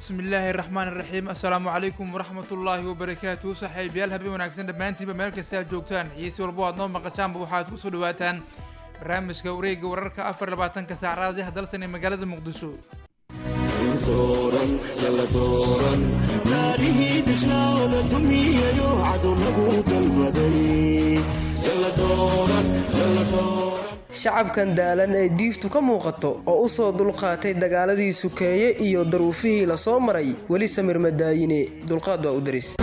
bismi illaahi raxmaan iraxiim assalaamu calaykum waraxmatullaahi wabarakaatuhu saaxiibayaal habeen wanaagsan dhammaantiinba meel kasta aad joogtaan xiisi walbo aad noo maqashaanba waxaad ku soo dhawaataan barnaamijka wareegga wararka afar labaatanka saacadaadiha dalsan ee magaalada muqdisho naarihii dhisnaada dumiyayo cadow lagu dalbaday shacabkan daalan ee diiftu ka muuqato oo u soo dulqaatay dagaaladii sukeeye iyo daruufihii la soo maray weli samir madaayine dulqaad waa u daris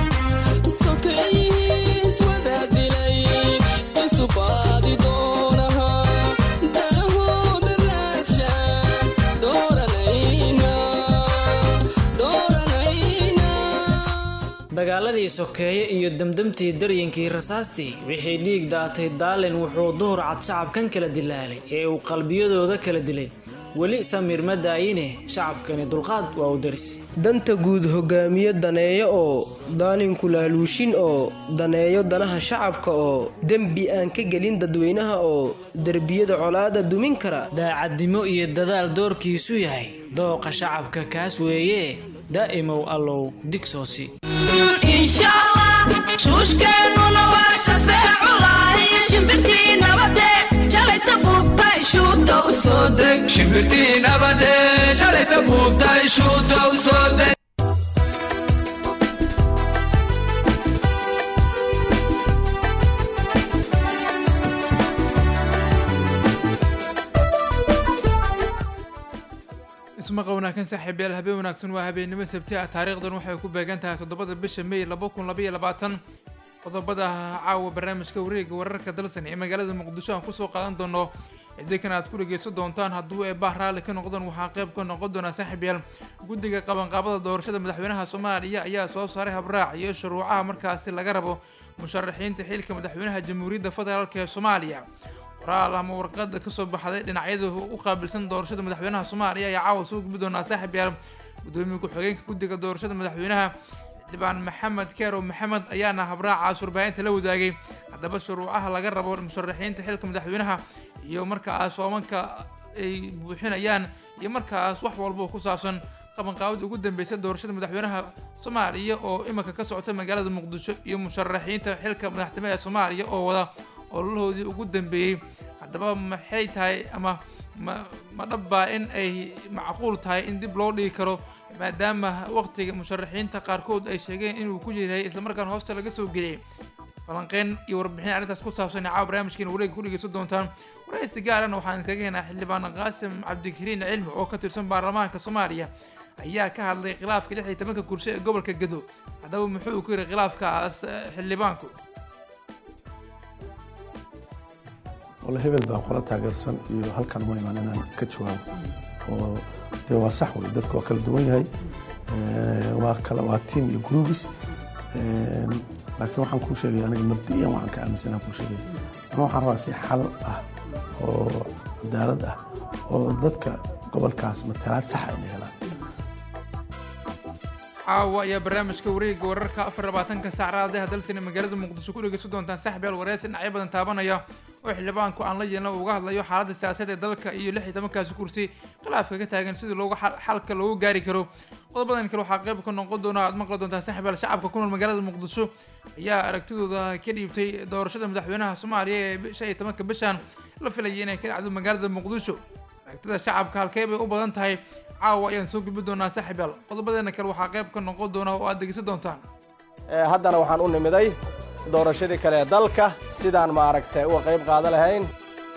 dagaaladii sokeeye iyo demdemtii daryinkii rasaastii wixii dhiig daatay daalin wuxuu duhur cad shacabkan kala dilaalay ee uu qalbiyadooda kala dilay weli samiir ma daayine shacabkani dulqaad waa u daris danta guud hogaamiye daneeyo oo daalinku laaluushin oo daneeyo danaha shacabka oo dembi aan ka gelin dadweynaha oo derbiyada colaada dumin kara daacadnimo iyo dadaal doorkiisu yahay dooqa shacabka kaas weeye daa'imow allow digsoosi shuushkeennuna waa shafeeculahi shimbirtii nabade shalayta buubtay shuuta u soo deg shimbirtii nabade shalayta buubtay shuuta u soo deg ismaqa wanaagsan saaxiibayaal habeen wanaagsan waa habeennimo sabti ah taariikhdan waxay ku beegan tahay toddobada bisha may laba kun labaiyo labaatan qodobada caawa barnaamijka wareega wararka dalsan ee magaalada muqdisho aan kusoo qaadan doono idikan aad ku dhegeysan doontaan hadduu eebah raalli ka noqdaan waxaa qayb ka noqon doonaa saaxiibayaal guddiga qabanqaabada doorashada madaxweynaha soomaaliya ayaa soo saaray habraac iyo shuruucaha markaasi laga rabo musharaxiinta xilka madaxweynaha jamhuuriyadda federaalk ee soomaaliya qoraal ama warqada kasoo baxday dhinacyada u qaabilsan doorashada madaxweynaha soomaaliya ayaa caawa soo gudbi doonaa saaxiib yaal gudoomiye ku-xigeenka guddiga doorashada madaxweynaha xildhibaan maxamed keerow maxamed ayaana habraacaas warbaahinta la wadaagay haddaba shuruucaha laga rabo musharaxiinta xilka madaxweynaha iyo markaas soomanka ay buuxinayaan iyo markaas wax walba ku saabsan qabanqaabada ugu dambeysay doorashada madaxweynaha soomaaliya oo iminka ka socota magaalada muqdisho iyo musharaxiinta xilka madaxtimo ee soomaaliya oo wada ololahoodii ugu dambeeyey haddaba maxay tahay ama ma ma dhabbaa in ay macquul tahay in dib loo dhigi karo maadaama waqtiga musharaxiinta qaarkood ay sheegeen inuu ku yahay islamarkaan hoosta laga soo geliyay falanqeyn iyo warbixin arrintaas ku saabsan caawa barnaamijkeena wareega ku dhegeysan doontaan waraysi gaarana waxaan kaga helnaa xildhibaan qaasim cabdikariin cilmi oo ka tirsan baarlamaanka soomaaliya ayaa ka hadlay khilaafka lix iyo tobanka kursi ee gobolka gado haddaba muxuu ku yiri khilaafkaas xildhibaanku walla hebel baa qola taageersan iyo halkan ma imaan inaan ka jawaabo oo dee waa sax wey dadku waa kala duwan yahay waa kala waa team iyo groups laakiin waxaan kuu sheegaya aniga mabdi'iyan waxaan ka aaminsanaa kuu sheegaya ana waxaan rabaa si xal ah oo cadaalad ah oo dadka gobolkaas matalaad sax ay helaan caawa ayaa barnaamijka wareegga wararka afar labaatanka saacadaha dalsina magaalada muqdisho ku dhegeysan doontaan saaxiibyaal wareysi dhinacyo badan taabanaya oo xildhibaanku aan la yeelna uga hadlayo xaaladda siyaasadda ee dalka iyo lix iyo tobankaasi kursi khilaafka ka taagan sidii loogu xalka loogu gaari karo qodobadan kale waxaa qayb ka noqon doona aad maqli doontaan saaxiibyaal shacabka ku nool magaalada muqdisho ayaa aragtidooda ka dhiibtay doorashada madaxweynaha soomaaliya ee shan iyo tobanka bishan la filayay inay ka dhacdo magaalada muqdisho aragtida shacabka halkee bay u badan tahay caawa ayaan soo gudbi doonaa saaxiibyaal qodobadeena kale waxaa qayb ka noqon doona oo aad dhegeysan doontaan haddana waxaan u nimiday doorashadii kale ee dalka sidaan maaragtay uga qayb qaada lahayn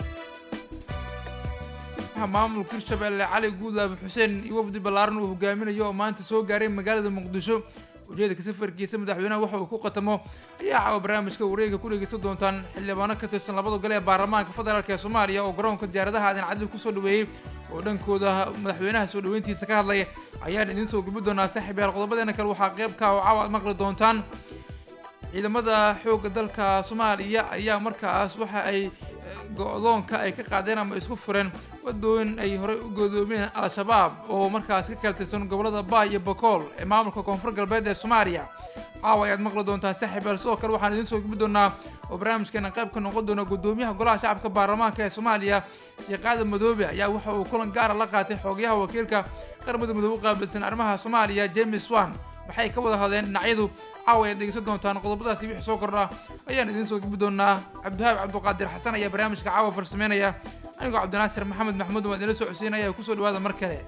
maamulka hirshabelle cali guudlaabe xuseen iyo wafdi ballaaran uu hogaaminayo oo maanta soo gaaray magaalada muqdisho ujeedka safarkiisa madaxweynaha waxa uu ku qatamo ayaa caawa barnaamijka wareega ku dhegeysan doontaan xildhibaano ka tirsan labada gole ee baarlamaanka federaalk ee soomaaliya oo garoonka diyaaradaha aadan cadli kusoo dhaweeyey oo dhankooda madaxweynaha soo dhaweyntiisa ka hadlaya ayaan idiin soo gubi doonaa saaxiibyaal qodobadeena kale waxaa qaybka oo caawa aad maqli doontaan ciidamada xoogga dalka soomaaliya ayaa markaas waxa ay go-doonka ay ka qaadeen ama isku fureen wadooyin ay horey u godoomiyeen al-shabaab oo markaas ka kala tirsan gobolada baay iyo bokool ee maamulka koonfur galbeed ee soomaaliya caawa ayaad maqli doontaa saaxiibaal sidoo kale waxaan idiin soo gudbi doonaa oo barnaamijkeena qayb ka noqon doona gudoomiyaha golaha shacabka baarlamaanka ee soomaaliya sheekh aadan madoobe ayaa waxa uu kulan gaara la qaatay xoogyaha wakiilka qaramada midoobe u qaabilsan arrimaha soomaaliya james wan waxay ka wada hadleen dhinacyadu caawa ayaad dhegeysan doontaan qodobadaasi wixii soo kordha ayaan idiin soo gudbi doonaa cabdiwahaab cabduqaadir xasan ayaa barnaamijka caawa farsameynaya anigoo cabdinaasir maxamed maxmuud waan idinla soo codsiinaya kusoo dhawaada mar kale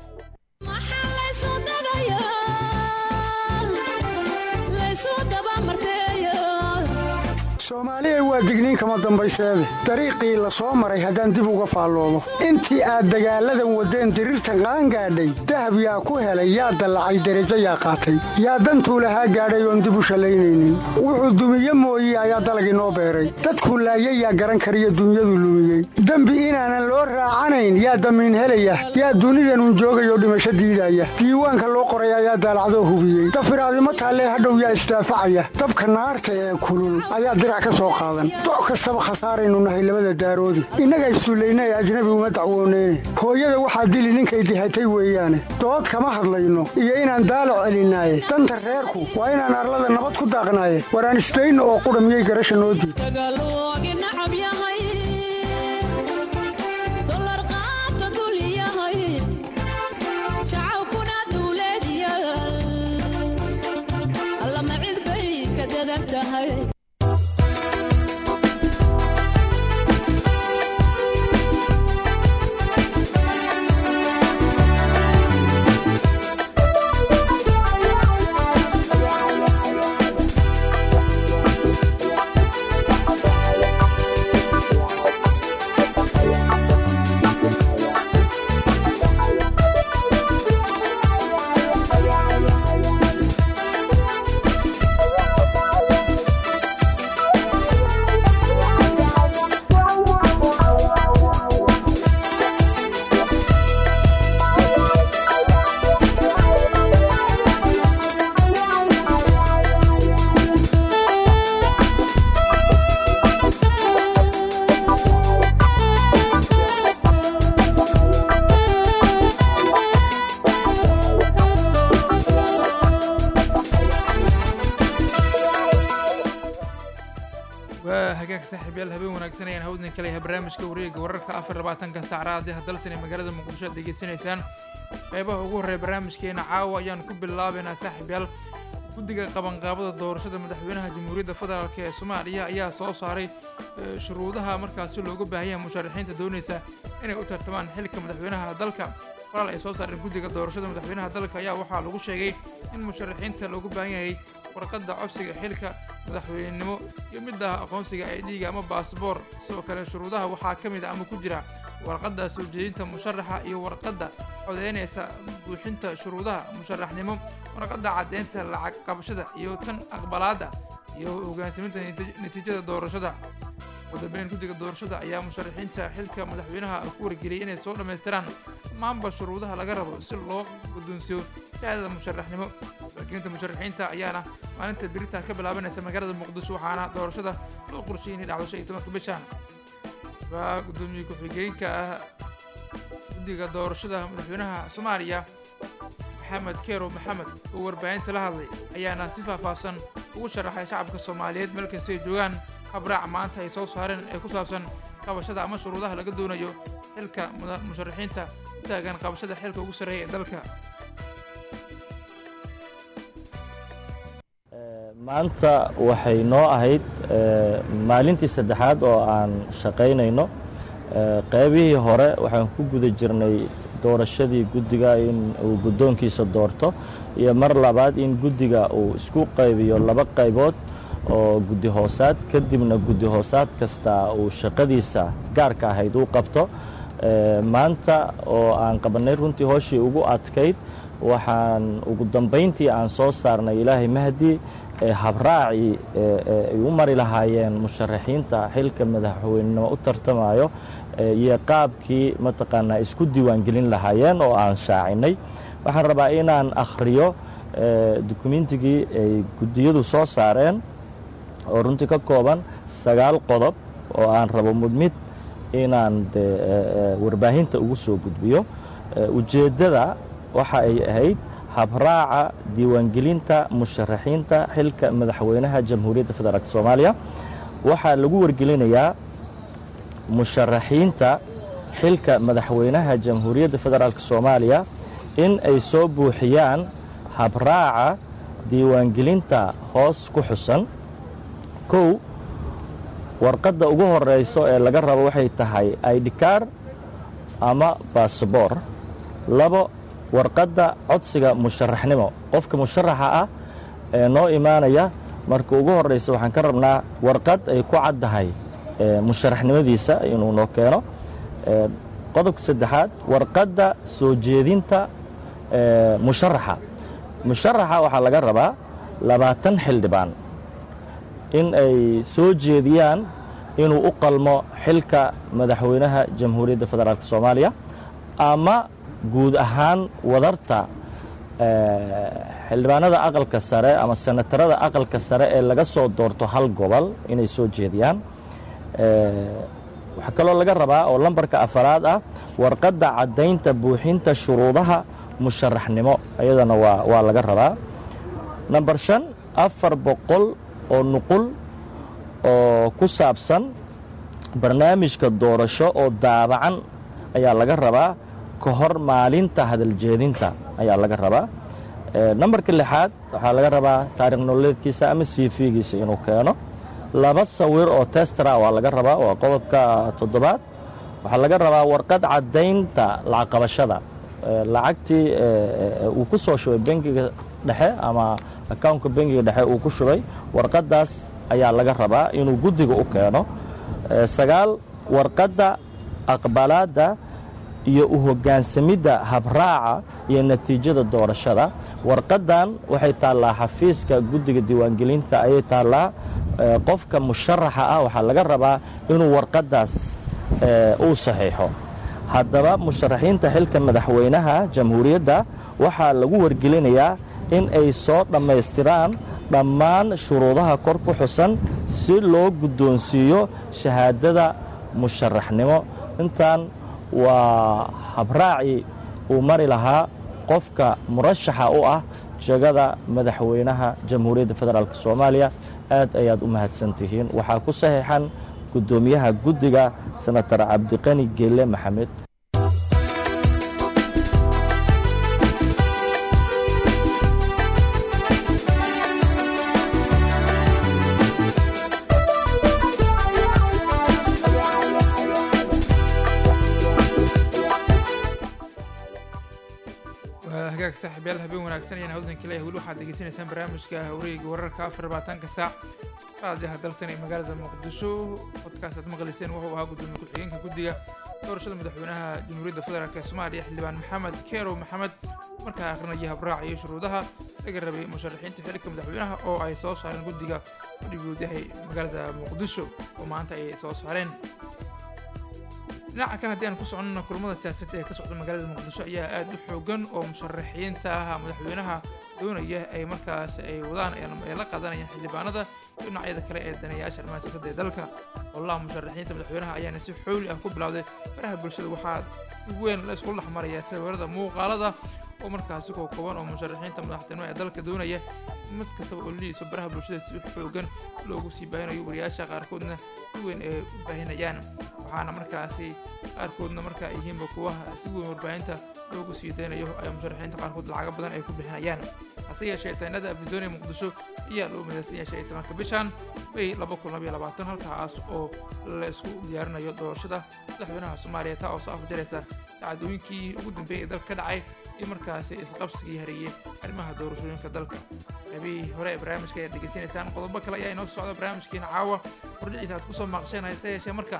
soomaaliya waa digniin kama dambayseede dariiqii la soo maray haddaan dib uga faalloomo intii aad dagaalladan waddeen diriirta qaan gaadhay dahab yaa ku helay yaa dallacay derajo yaa qaatay yaa dantuu lahaa gaadhay oon dib u shallaynaynin wuxuu dumiye mooye ayaa dalagii noo beeray dadkuu laayay yaa garan kariyo dunyadu lumiyey dembi inaanan loo raacanayn yaa damiin helaya yaa dunidanun joogayoo dhimasho diidaya diiwaanka loo qoray ayaa daalacdoo hubiyey dafiraadimo taallee hadhow yaa isdaafacaya dabka naarta ee kulul ayaa dirac ka soo qaadan doc kastaba khasaaraynu nahay labada daaroodi innaga istuullayna ee ajnabi uma dacwooneyne hooyada waxaa dili ninkay dihatay weeyaane dood kama hadlayno iyo inaan daalac celinaaye danta reerku waa inaan arlada nabad ku daaqnaaye waraan isdayno oo qudha miyay garasha noo diid waa hagaag saaxiibyaal habeen wanaagsan ayaan hawdin ka leeyahay barnaamijka wareega wararka afar labaatanka saacraadii hadalsan ee magaalada muqdisho aad degeysanaysaan qeybaha ugu horreeya barnaamijkeena caawa ayaan ku bilaabaynaa saaxiibyaal guddiga qabanqaabada doorashada madaxweynaha jamhuuriyadda federaalk ee soomaaliya ayaa soo saaray eh, shuruudaha markaasi looga baahan yahay musharaxiinta doonaysa inay u tartamaan xilka madaxweynaha dalka qoraal ay soo saareen guddiga doorashada madaxweynaha dalka ayaa waxaa lagu sheegay in musharaxiinta loogu baahan yahay warqadda codsiga xilka madaxweynenimo iyo midda aqoonsiga ay dhiiga ama baasboor sidoo kale shuruudaha waxaa ka mid a ama ku jira warqadda soo jeedinta musharaxa iyo warqadda codeynaysa buuxinta shuruudaha musharaxnimo warqadda caddeynta lacag qabashada iyo tan aqbalaadda iyo hogaansaminta nati- natiijada doorashada wadambeyn guddiga doorashada ayaa musharaxiinta xilka madaxweynaha ku wargeliyay inay soo dhammaystiraan dhammaanba shuruudaha laga rabo si loo guddoonsiyo shahaadada musharaxnimo wakiilinta musharaxiinta ayaana maalinta berita ka bilaabanaysa magaalada muqdisho waxaana doorashada loo qorsheeyay inay dhacdo shan iyo tobanka bishan waa guddoomiye ku-xigeenka ah guddiga doorashada madaxweynaha soomaaliya maxamed keero maxamed oo warbaahinta la hadlay ayaana si faahfaahsan ugu sharaxay shacabka soomaaliyeed meel kasta ay joogaan habraac maanta ay soo saareen ee ku saabsan qabashada ama shuruudaha laga doonayo xilka muda- musharaxiinta u taagan qabashada xilka ugu sarreeya ee dalka maanta waxay noo ahayd eh, maalintii saddexaad oo aan shaqaynayno Eh, qaybihii hore waxaan ku guda jirnay doorashadii guddiga in uu guddoonkiisa doorto iyo mar labaad in guddiga uu isku qaybiyo laba qaybood oo guddi hoosaad kadibna guddi hoosaad kasta uu shaqadiisa gaarka ahayd uu qabto Eh, maanta oo aan qabannay runtii hooshii ugu adkayd waxaan ugu dambayntii aan soo saarnay ilaahay mahdi ee habraacii ee ee ay u mari lahaayeen musharaxiinta xilka madaxweynenimo u tartamayo ee iyo qaabkii mataqaanaa isku diiwaangelin lahaayeen oo aan shaacinay waxaan rabaa inaan akhriyo ee dukumentigii ay guddiyadu soo saareen oo runtii ka kooban sagaal qodob oo aan rabo mid mid inaan de warbaahinta ugu soo gudbiyo ujeeddada waxa ay ahayd habraaca diiwaangelinta musharaxiinta xilka madaxweynaha jamhuuriyadda federaalk soomaaliya waxaa lagu wargelinayaa musharaxiinta xilka madaxweynaha jamhuuriyadda federaalk soomaaliya in ay soo buuxiyaan habraaca diiwaangelinta hoos ku xusan kow warqadda ugu horeyso ee laga rabo waxay tahay idkar ama baasabor labo warqadda codsiga musharaxnimo qofka musharaxa ah ee noo imaanaya marka ugu horeysa waxaan ka rabnaa warqad ay ku caddahay musharaxnimadiisa inuu noo keeno qodobka saddexaad warqadda soo jeedinta musharaxa musharaxa waxaa laga rabaa labaatan xildhibaan in ay soo jeediyaan inuu u qalmo xilka madaxweynaha jamhuuriyadda federaalk soomaaliya ama guud ahaan wadarta xildhibaanada aqalka sare ama senatarada aqalka sare ee laga soo doorto hal gobol inay soo jeediyaan waxaa kaloo laga rabaa oo lambarka afaraad ah warqadda caddaynta buuxinta shuruudaha musharaxnimo iyadana waa waa laga rabaa namber shan afar boqol oo nuqul oo ku saabsan barnaamijka doorasho oo daabacan ayaa laga rabaa ka hor maalinta hadaljeedinta ayaa laga rabaa nambarka lixaad waxaa laga rabaa taarikh nololeedkiisa ama cv-giisa inuu keeno laba sawir oo testara waa laga rabaa waa qodobka toddobaad waxaa laga rabaa warqad caddaynta lacag qabashada lacagtii uu ku soo shubay bengiga dhexe ama accountka bengiga dhexe uu ku shubay warqaddaas ayaa laga rabaa inuu guddiga u keeno sagaal warqadda aqbalaadda iyo u hoggaansamidda habraaca iyo natiijada doorashada warqaddan waxay taallaa xafiiska guddiga diiwaangelinta ayay taallaa qofka musharaxa ah waxaa laga rabaa inuu warqaddaas uu saxiixo haddaba musharaxiinta xilka madaxweynaha jamhuuriyadda waxaa lagu wargelinayaa in ay soo dhammaystiraan dhammaan shuruudaha kor ku xusan si loo guddoonsiiyo shahaadada musharaxnimo intaan waa habraacii uu mari lahaa qofka murashaxa u ah jegada madaxweynaha jamhuuriyadda federaalk soomaaliya aad ayaad u mahadsan tihiin waxaa ku saxiixan guddoomiyaha guddiga senatar cabdiqani geelle maxamed hagaag saaxiibyaal habeen wanaagsan ayaan hawdan kale weli waxaad degeysanaysaan barnaamijka wareega wararka afar labaatanka saac raadiyaha dalsan ee magaalada muqdisho podcast aad maqlayseen wuxuu ahaa gudoomiye ku-xigeenka guddiga doorashada madaxweynaha jamhuuriyadda federaalk ee soomaaliya xildhibaan maxamed keerow maxamed markaa akhrinaya habraac iyo shuruudaha laga rabay musharaxiinta xilka madaxweynaha oo ay soo saareen guddiga fadhigood yahay magaalada muqdisho oo maanta ay soo saareen dhinaca kale haddii aan ku soconno kulamada siyaasadda ee ka socda magaalada muqdisho ayaa aad u xoogan oo musharaxiinta ah madaxweynaha doonaya ay markaas ay wadaan ay la qaadanayaan xildhibaanada iyo dhinacyada kale ee daneeyaasha arrimaha siyaasadda ee dalka howlaha musharaxiinta madaxweynaha ayaana si xooli ah ku bilowday baraha bulshada waxaa si weyn la iskula dhexmaraya sawirada muuqaalada oo markaasi koo kooban oo musharaxiinta madaxtinimo ee dalka doonaya mid kastaba oo liiso baraha bulshada si xoogan loogu sii baahinayo wariyaasha qaarkoodna si weyn ay u baahinayaan waxaana markaasi qaarkoodna marka ay yihiinba kuwa si weyn warbaahinta loogu sii daynayo ay musharaxiinta qaarkood lacago badan ay ku bixinayaan hase yeeshee taynada afisonia muqdisho ayaa loo midaysan yahay shan iyo tobanka bishan may laba kun labaiyo labaatan halkaas oo la isku diyaarinayo doorashada madaxweynaha soomaaliya taa oo soo afjaraysa dacdooyinkii ugu dambeeyay ee dalka ka dhacay iyo markaasi isqabsigii hareeyey arrimaha doorashooyinka dalka habihii hore ee barnaamijka ayaad degeysanaysaan qodobo kale ayaa inoo socda barnaamijkiina caawa hordhiciisa aad ku soo maaqsheen hase yeeshee marka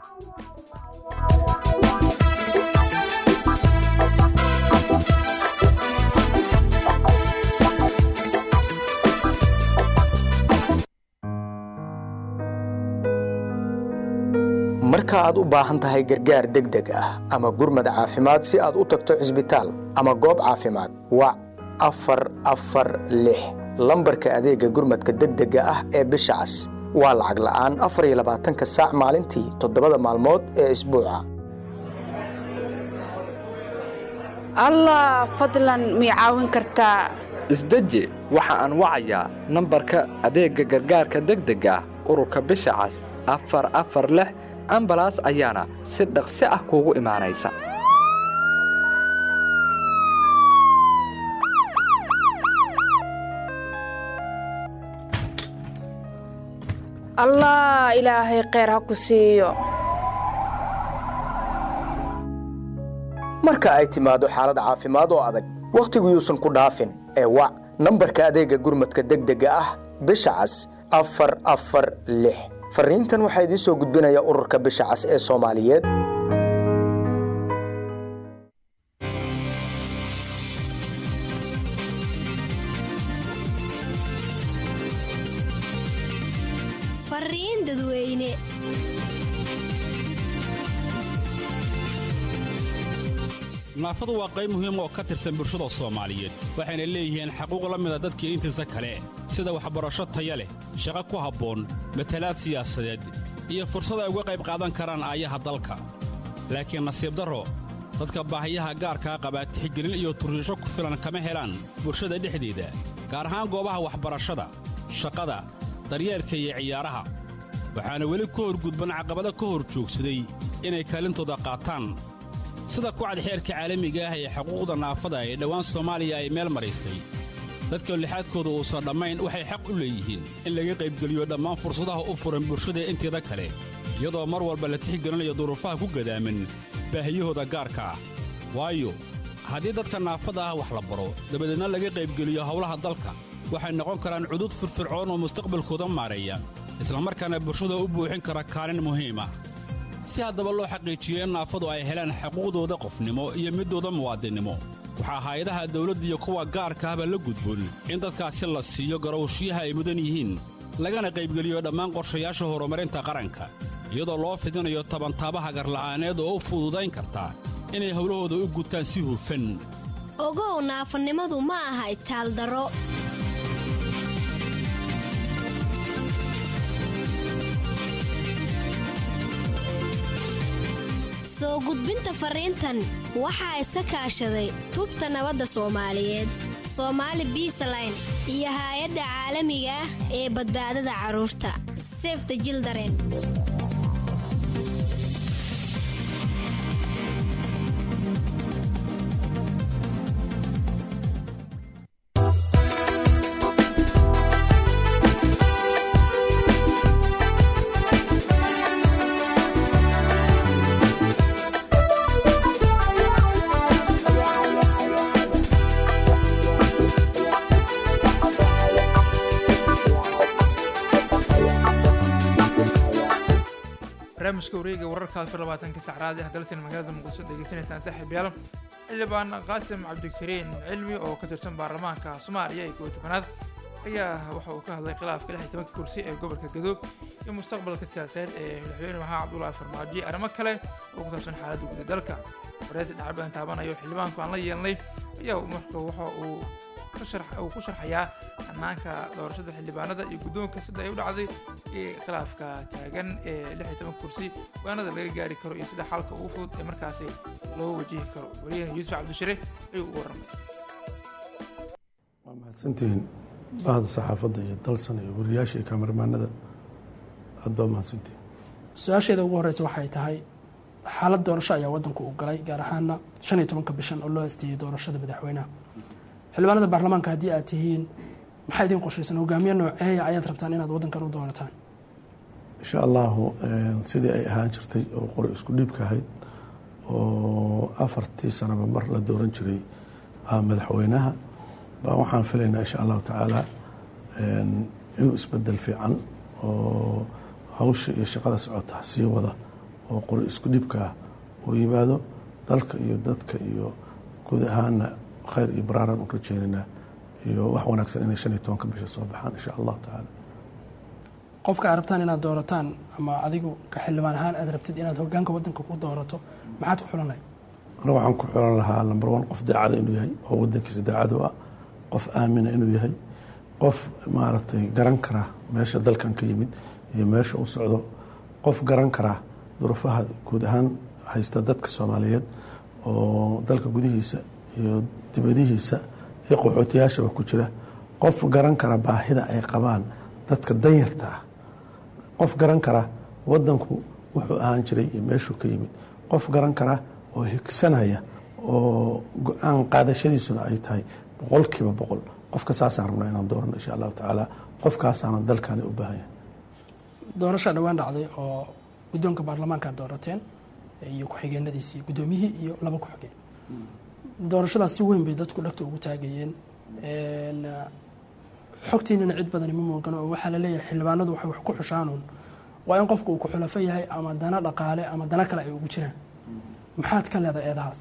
marka aad u baahan tahay gargaar degdeg ah ama gurmad caafimaad si aad u tagto cisbitaal ama goob caafimaad wac afar afar lix lambarka adeegga gurmadka degdega ah ee bisha cas waa lacag la'aan afar iyo labaatanka saac maalintii toddobada maalmood ee isbuuca allah fadlan mii caawin kartaa isdeji waxa aan wacayaa nambarka adeegga gargaarka degdega ah ururka bisha cas afar afar lix ambalaas ayaana si dhaqsi ah kuugu imaanaysa allah ilaahay kheyr ha ku siiyo marka ay timaado xaalad caafimaad oo adag wakhtigu yuusan ku dhaafin ee wac nambarka adeegga gurmadka degdega ah bisha cas afar afar lix farriintan waxaa idiin soo gudbinaya ururka bisha cas ee soomaaliyeed fariin dadweyne naafadu waa qayb muhiim oo ka tirsan bulshada soomaaliyeed waxayna leeyihiin xaquuq la mida dadkii intiisa kale sida waxbarasho taya leh shaqo ku habboon matalaad siyaasadeed iyo fursad ay uga qayb qaadan karaan aayaha dalka laakiin nasiib darro dadka baahiyaha gaarkaa qabaa tixgelin iyo turriisho ku filan kama helaan bulshada dhexdeeda gaar ahaan goobaha waxbarashada shaqada daryeelka iyo ciyaaraha waxaana weli ku horgudban caqabado ka hor joogsaday inay kaalintooda qaataan sida kucad xeerka caalamiga ah ee xuquuqda naafada ee dhowaan soomaaliya ay meel maraysay dadka lixaadkooda uusan dhammayn waxay xaq u leeyihiin in laga qaybgeliyo dhammaan fursadaha u furan bulshada inteeda kale iyadoo mar walba la tixgelinayo duruufaha ku gadaaman baahiyahooda gaarka ah waayo haddii dadka naafada ah wax la baro dabadeedna laga qaybgeliyo howlaha dalka waxay noqon karaan cudud firfircoon oo mustaqbalkooda maareeya islamarkaana bulshada u buuxin kara kaalin muhiim ah si haddaba loo xaqiijiyo in naafadu ay helaan xuquuqdooda qofnimo iyo middooda muwaadinnimo waxaa hay-adaha dawladda iyo kuwa gaarka ahba la gudboon in dadkaasi la siiyo garowshiyaha ay mudan yihiin lagana qaybgeliyo dhammaan qorshayaasha horumarinta qaranka iyadoo loo fidinayo tabantaabaha garla'aaneed oo u fududayn karta inay howlahooda u gutaan si hufan ogow naafanimadu ma aha itaaldaro soo gudbinta fariintan waxaa iska kaashaday tubta nabadda soomaaliyeed soomaali biisaline iyo haay-adda caalamiga ah ee badbaadada carruurta sefta jildaren barnaamijka wareega wararka afar labaatanka sacraad ah dalsan magaalada muqdisho degeysanaysaan saaxiib yaal xildhibaan qaasim cabdikariin cilmi oo ka tirsan baarlamaanka soomaaliya ee koob tobanaad ayaa waxa uu ka hadlay khilaafka lix iyo tobanka kursi ee gobolka gadoog iyo mustaqbalka siyaasadeed ee madaxweyne maxamed cabdullaahi farmaajo iyo arrimo kale oo ku saabsan xaaladda guud ee dalka wareysi dhacbaan taabanayo xildhibaanku aan la yeelnay ayaa marka waxa uu uu ku sharxayaa hanaanka doorashada xildhibaanada iyo guddoonka sida ay u dhacday iyo khilaafka taagan ee lix iyo toban kursi go-aanada laga gaari karo iyo sida xalka ugu fudud ee markaasi loo wajihi karo wariyahena yuusuf cabdishire ayuu ugu warramay waa mahadsantihiin bahda saxaafadda iyo dalsan iyo wariyaasha iyo kameramaanada aad baa mahadsantihiin su-aasheeda ugu horeysa waxay tahay xaalad doorasho ayaa wadanku u galay gaar ahaana shan iyo tobanka bishan oo loo hasteeyey doorashada madaxweynaha xildhibaanada baarlamaanka haddii aad tihiin maxaa idiin qorshaysan hogaamiye nooceeya ayaad rabtaan inaad wadankan u doonataan insha allahu sidii ay ahaan jirtay oo qori isku dhiibka ahayd oo afartii sanaba mar la dooran jiray madaxweynaha baa waxaan filaynaa insha allahu tacaala inuu isbedel fiican oo hawsha iyo shaqada socota sii wada oo qori isku dhiibka ah uu yimaado dalka iyo dadka iyo guud ahaana khayr iyo baraaraan u rajeynaynaa iyo wax wanaagsan inay shan iyo tobanka bisha soo baxaan insha allahu tacaala qofka aad rabtaan inaad doorataan ama adigu ka xildhibaan ahaan aad rabtid inaad hogaanka wadanka ku doorato maxaad ku xulanay anigu waxaan ku xulan lahaa number one qof daacada inuu yahay oo wadankiisa daacad u ah qof aamina inuu yahay qof maaragtay garan kara meesha dalkan ka yimid iyo meesha u socdo qof garan kara duruufaha guud ahaan haysta dadka soomaaliyeed oo dalka gudihiisa iyo dibadihiisa iyo qaxootiyaashaba ku jira qof garan kara baahida ay qabaan dadka danyarta ah qof garan kara wadanku wuxuu ahaan jiray iyo meeshuu ka yimid qof garan kara oo higsanaya oo go-aan qaadashadiisuna ay tahay boqolkiiba boqol qofka saasaan rabnaa inaan doorano insha allahu tacaala qofkaasaana dalkani u baahan yahay doorasha dhowaan dhacday oo guddoonka baarlamaanka aad doorateen iyo ku-xigeenadiisii guddoomiyihii iyo laba ku-xigeen doorashadaas si weyn bay dadku dhagta ugu taagayeen xogtiinana cid badani ma muuqano oo waxaa laleeyahay xildhibaanadu waxay wax ku xushaanuun waa in qofka uu ku xulafo yahay ama dana dhaqaale ama dana kale ay ugu jiraan maxaad ka leedahay eedahaas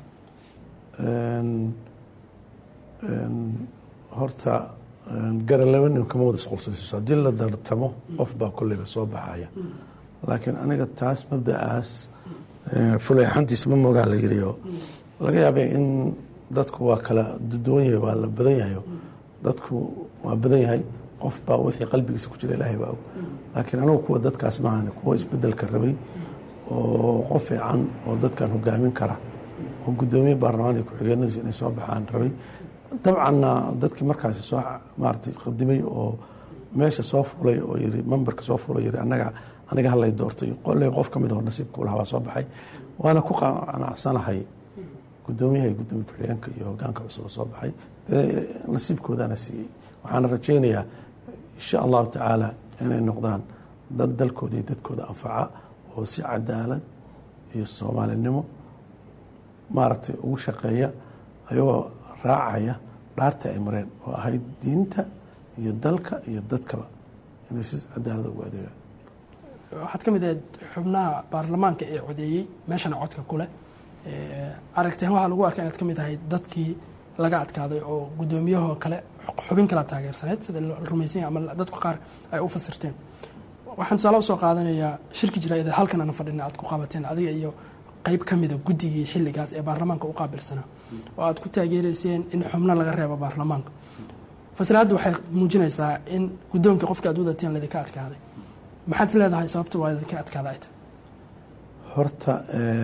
horta gara laba nin kama wada isqulsayso haddii la dartamo qof baa kolleyba soo baxaya laakiin aniga taas mabda'aas fuleexantiis ma mogaa la yiriyo laga yaabay in dadku waa kala duwan yahay waa la badan yahayo dadku waa badan yahay qof baa wixii qalbigiisa ku jira ilaahay baa og laakiin anigu kuwa dadkaas maahan kuwa isbedelka rabay oo qof fiican oo dadkan hogaamin kara oo guddoomiye baarlamaan iyo ku-xigeenadiisu inay soo baxaan rabay dabcanna dadkii markaasi soo maaratay qadimay oo meesha soo fulay oo yiri memberka soo fulay yiri anaga aniga halay doortay qoley qof ka mid oo nasiibka u lahaa waa soo baxay waana ku qanacsanahay guddoomiyaha iyo guddoomiye ku-xigeenka iyo hogaanka cusub oo soo baxay nasiibkoodana siiyey waxaana rajaynayaa insha allahu tacaala inay noqdaan dad dalkooda iyo dadkooda anfaca oo si cadaalad iyo soomaalinimo maaragtay ugu shaqeeya ayagoo raacaya dhaarta ay mareen oo ahayd diinta iyo dalka iyo dadkaba inay si cadaalada ugu adeegaan waxaad ka mid ahayd xubnaha baarlamaanka ee codeeyey meeshana codka kuleh aragtihan waxaa lagu arkaa inaad ka mid ahayd dadkii laga adkaaday oo guddoomiyahoo kale xubin kala taageersaneyd sida la rumaysanya ama dadku qaar ay u fasirteen waxaan tusaale usoo qaadanayaa shirki jira halkan aan fadhina aad ku qabateen adiga iyo qeyb ka mida guddigii xilligaas ee baarlamaanka u qaabilsanaa oo aad ku taageereyseen in xubno laga reebo baarlamaanka fasiraaddu waxay muujinaysaa in guddoonkii qofka aad wadateen laydinka adkaaday maxaad is leedahay sababta waa laydinka adkaada ay tahay horta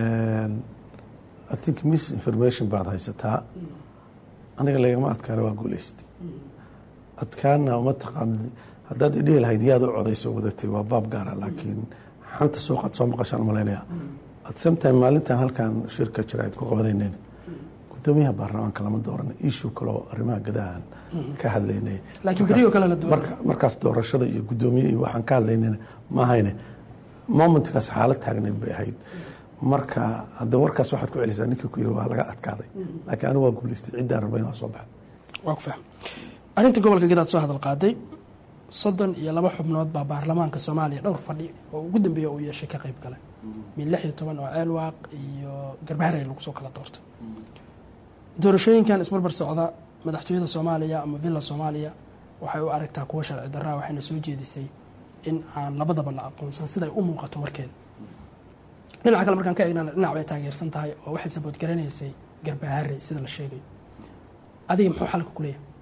i think misinformation baad haysataa aniga lagama adkaana waa guuleystay adkaana uma taqaanid haddaad idhihi lahayd yaad u codayso wadatay waa baab gaara laakiin xanta suuqaad soo maqashaan malaynaya at same time maalintan halkan shirka jira ayd ku qabanayneen guddoomiyaha baarlamaanka lama dooran issue kaloo arrimaha gadahan ka hadlaynay laakiin beriyo kale la dooran markaas doorashada iyo guddoomiye iyo waxaan ka hadlaynayna ma ahayne momentkaas xaalad taagneyd bay ahayd marka hadda warkaas waxaad ku celisaa ninkii ku yiri waa laga adkaaday laakiin anigu waa guuleystay ciddaan rabay inaa soo baxda waa ku faham arrinta gobolka gadaad soo hadal qaaday soddon iyo laba xubnood baa baarlamaanka soomaaliya dhowr fadhi oo ugu dambeeya uu yeeshay ka qayb gale min lix iyo toban oo ceelwaaq iyo garbaharey lagu soo kala doortay doorashooyinkan isbarbar socda madaxtooyada soomaaliya ama villa soomaaliya waxay u aragtaa kuwa sharci daraa waxayna soo jeedisay in aan labadaba la aqoonsan siday u muuqato warkeeda dhinaca kale markaan ka eegnana dhinac bay taageersan tahay oo waxay saboodgaranaysay garbaharey sida la sheegayo adiga muxuu xalka ku leeyahay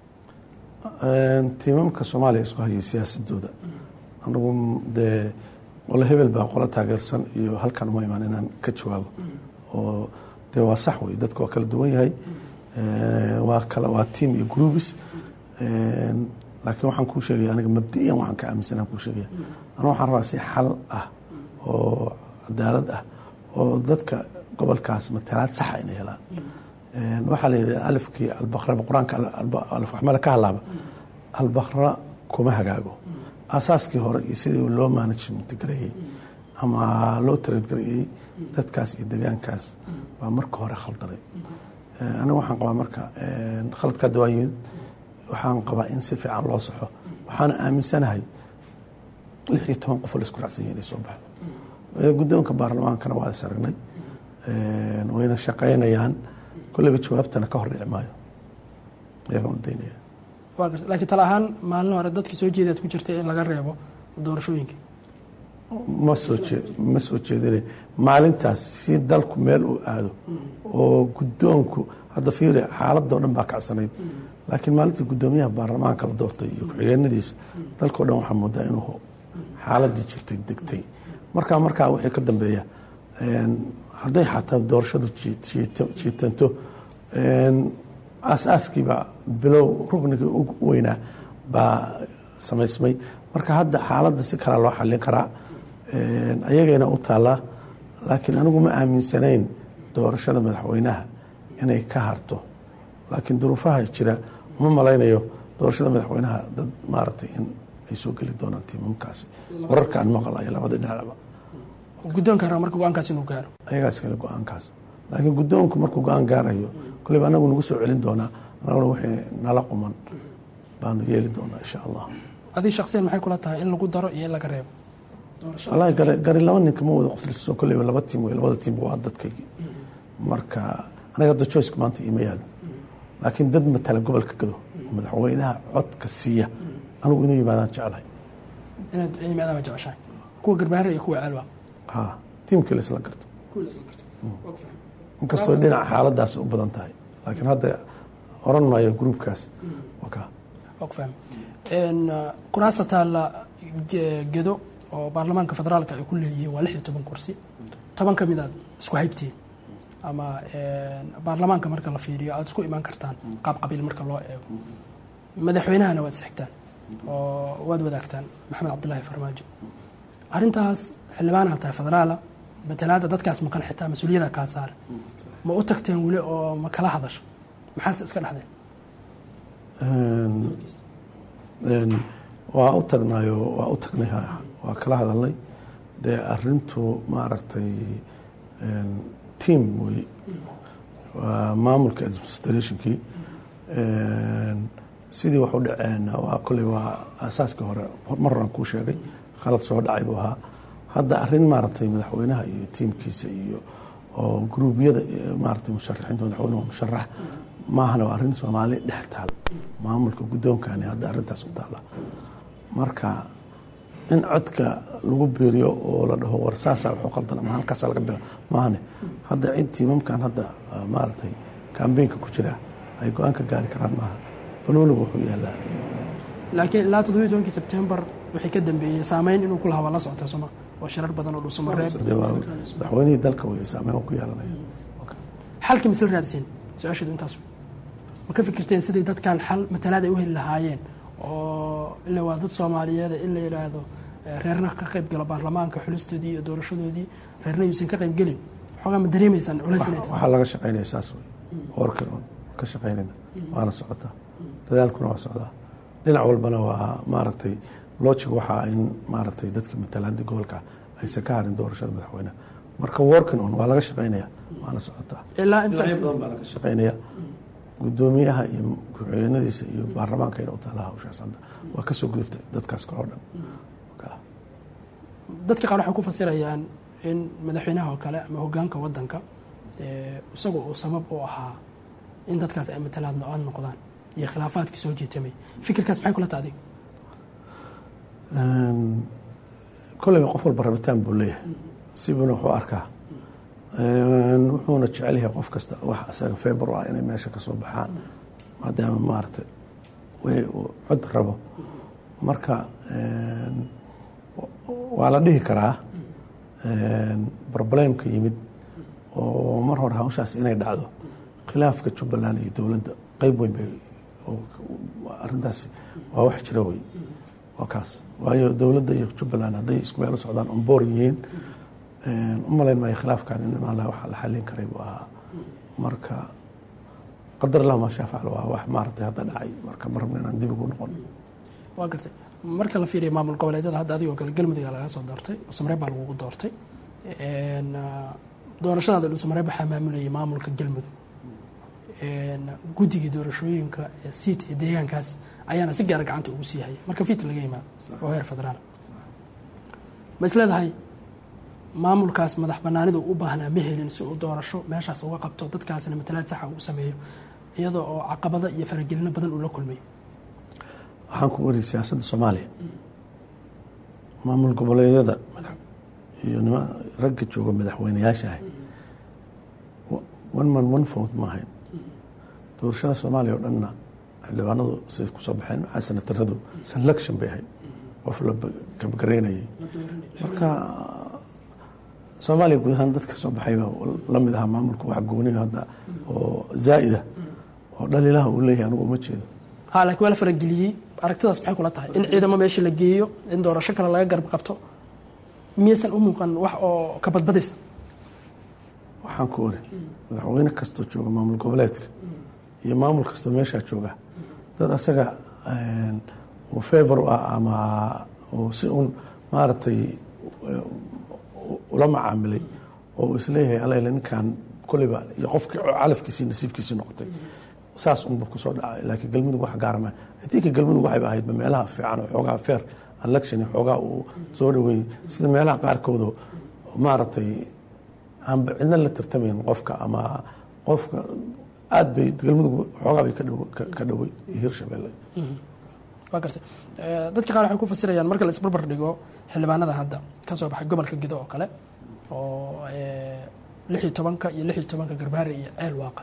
tiimamka soomaaliya isku hayay siyaasadooda anigu dee wala hebel baa qola taageersan iyo halkan uma imaan inaan ka jawaabo oo dee waa sax wey dadka waa kala duwan yahay waa kala waa team iyo groups laakiin waxaan kuu sheegaya aniga mabdi'iyan waxaan ka aaminsanaan kuu sheegaya aniga waxaan rabaa si xal ah oo cadaalad ah oo dadka gobolkaas matalaad saxa inay helaan waxaa la yidhi alifkii albaqraba qur-aanka alfaxmala ka halaaba albaqra kuma hagaago asaaskii hore iyo sidii loo management gareeyey ama loo taradgareeyey dadkaas iyo degaankaas baa marka hore khaldanay aniga waxaan qabaa marka khaladka hadda waa yimid waxaan qabaa in si fiican loo saxo waxaana aaminsanahay lix iyo toban qof oo laisku raacsan yahay inay soo baxdo guddoonka baarlamaankana waa is aragnay wayna shaqaynayaan kolleyba jawaabtana ka hor dhici maayo ayagaan u daynaya waa garta laakiin tala ahaan maalin hore dadkii soo jeedaad ku jirtay in laga reebo doorashooyinka ma soo jee ma soo jeedine maalintaas si dalku meel uu aado oo guddoonku hadda fiiri xaaladoo dhan baa kacsanayd laakiin maalintii guddoomiyaha baarlamaanka la doortay iyo ku-xigeenadiisa dalkao dhan waxaa moodaa inuu xaaladii jirtay degtay markaa markaa wixii ka dambeeya hadday xataa doorashadu jiitanto aasaaskiiba bilow ruknigii ugu weynaa baa samaysmay marka hadda xaaladda si kala loo xallin karaa ayagayna u taallaa laakiin anigu ma aaminsanayn doorashada madaxweynaha inay ka harto laakiin duruufaha jira uma malaynayo doorashada madaxweynaha dad maaragtay in ay soo geli doonaan tiimamkaasi wararka aan maqlayo labada dhinacba guddoonka raba marka go-aankaas inuu gaaro ayagaas kale go-aankaas laakiin guddoonku markuu go-aan gaarayo koleyba anagu nagu soo celin doonaa anaguna wixii nala quman baanu yeeli doonaa insha allah adii shaksiyan maxay kula tahay in lagu daro iyo in laga reebo wallaahi gari gari laba ninka ma wada qosliso koleyba laba tiim wey labada tiimba waa dadkaygii marka anaga hadda choiceka maanta iima yaalo laakiin dad matala gobolka gado madaxweynaha codka siiya anigu inuu yimaadaan jeclahay inaad yimaadaan baa jeceshahay kuwa garbaare iyo kuwa ceelba ha tiimkii la isla garto kuwa la isla garto waa ku fahmay inkastoo dhinaca xaaladaas u badan tahay laakiin hadda oran maayo gruubkaas waa ka waa ku fahmay kuraasta taalla gedo oo baarlamaanka federaalka ay ku leeyihiin waa lix iyo toban kursi toban ka mid aad isku haybtiin ama baarlamaanka marka la fiiriyo aada isku imaan kartaan qaab qabiil marka loo eego madaxweynahana waad isxigtaan oo waad wadaagtaan maxamed cabdulaahi farmaajo arrintaas xildhibaanaha tahay federaala matalaada dadkaas maqan xitaa mas-uuliyada kaa saare ma u tagteen weli oo ma kala hadasho maxaadse iska dhexdeen waa u tagnayo waa u tagnay waa kala hadalnay dee arintu maaragtay team wey waa maamulka administrationkii sidii wax u dhaceen waa kolley waa aasaaskii hore mar horan kuu sheegay khalad soo dhacay buu ahaa hadda arrin maaragtay madaxweynaha iyo tiimkiisa iyo oo gruubyada maaragtay musharaxiinta madaxweynuhu musharax maahana waa arrin soomaali dhex taal maamulka guddoonkani hadda arrintaas u taala marka in codka lagu biiriyo oo la dhaho war saasaa waxu qaldan ama halkaasa laga bila maahane hadda cid tiimamkan hadda maaragtay kambeynka ku jira ay go-aan ka gaari karaan maaha banoonigu wuxuu yaalaa laakiin ilaa toddobiyi tobankii sebtembar wixii ka dambeeyey saameyn inuu ku lahaa waa la socota soma oo shirar badan oo dhuusamareeb dee waa madaxweynihii dalka wey saameyn ku yeelanaya xalkii misla raadiseen su-aasheedu intaas ma ka fikirteen sidii dadkan xal matalaad ay u heli lahaayeen oo ila waa dad soomaaliyeed in la yidhaahdo reerna ka qayb galo baarlamaanka xulistoodii iyo doorashadoodii reerna yuusan ka qayb gelin xoogaa ma dareemaysaan culays inay tahay waxaa laga shaqaynaya saas wey warkan oon ka shaqaynayna waana socotaa dadaalkuna waa socdaa dhinac walbana waa maaragtay logic waxaa in maaragtay dadka matalaada gobolka aysan ka harin doorashada madaxweyneha marka warkan on waa laga shaqaynaya waana socotaa ilaa dhinacyo badan baa laga shaqaynaya gudoomiyaha iyo ku-xigeenadiisa iyo baarlamaanka ina u taala hawshaas hadda waa kasoo gudubtay dadkaas kaloo dhan dadka qaar waxay ku fasirayaan in madaxweynaha oo kale ama hogaanka wadanka isagu uu sabab u ahaa in dadkaas ay matalaad no-aan noqdaan iyo khilaafaadkii soo jiitamay fikirkaas maxay kula tahay adiga kolleyba qof walba rabitaan buu leeyahay sibuna wuxuu arkaa wuxuuna jecel yahay qof kasta wax isaga febr ah inay meesha kasoo baxaan maadaama maaragtay way uu cod rabo marka waa la dhihi karaa problemka yimid oo mar hore hawshaas inay dhacdo khilaafka jubbaland iyo dowladda qeyb weyn bay arrintaasi waa wax jira wey waa kaas waayo dowladda iyo jubbaland hadday isku meel u socdaan onboor yihiin u malayn maayo khilaafkan in imaan laha waxa la xallin karay buu ahaa marka qadar allah maa shaa facl waa wax maaragtay hadda dhacay marka ma rabna inaan dib ugu noqon waa gartay marka la fiiriya maamul goboleedyada hadda adigoo kale galmudugga laga soo doortay dhuusamareeb baa lagugu doortay doorashadaada dhuusamareeb waxaa maamulayay maamulka galmudug guddigii doorashooyinka siit ee deegaankaas ayaana si gaara gacanta ugu sii hayay marka fit laga yimaado oo heer federaal ma is leedahay maamulkaas madax banaanidu u baahnaa ma helin si uu doorasho meeshaas uga qabto dadkaasna matalaad saxa ugu sameeyo iyadoo oo caqabado iyo faragelino badan uu la kulmay waxaan ku wariyay siyaasadda soomaaliya maamul goboleedyada iyo nima ragga jooga madaxweyneyaasha ah one man one vote ma ahayn doorashada soomaaliya oo dhanna xildhibaanadu siday kusoo baxeen maxaa senataradu selection bay ahayd qof la kabgareynayay marka soomaaliya guud ahaan dadka soo baxayba la mid ahaa maamulka wax gooniyo hadda oo zaa'ida oo dhaliilaha uu leeyahay anigu uma jeedo ha laakiin waa la farageliyey aragtidaas maxay kula tahay in ciidamo meesha la geeyo in doorasho kale laga garab qabto miyaysan u muuqan wax oo ka badbadaysa waxaan ku ori madaxweyne kastoo jooga maamul goboleedka iyo maamul kastoo meeshaa jooga dad asaga uu favor u ah ama uu si uun maaragtay ula macaamilay oo uu isleeyahay alele ninkan koleyba iyo qofkii calafkiisii nasiibkiisii noqotay saas unba kusoo dhacay laakiin galmudug wax gaara ma adinka galmudug waxayba ahaydba meelaha fiican oo xoogaa fair election xoogaa uu soo dhaweeyey sida meelaha qaarkooda maaragtay aanba cidna la tartamayn qofka ama qofka aad bay galmudug xoogaa bay ka dhowey hirshabelle waa gartay dadka qaar waxay ku fasirayaan marka la isbarbar dhigo xildhibaanada hadda ka soo baxay gobolka gedo oo kale oo lix iyo tobanka iyo lix iyo tobanka garbaare iyo ceel waaqa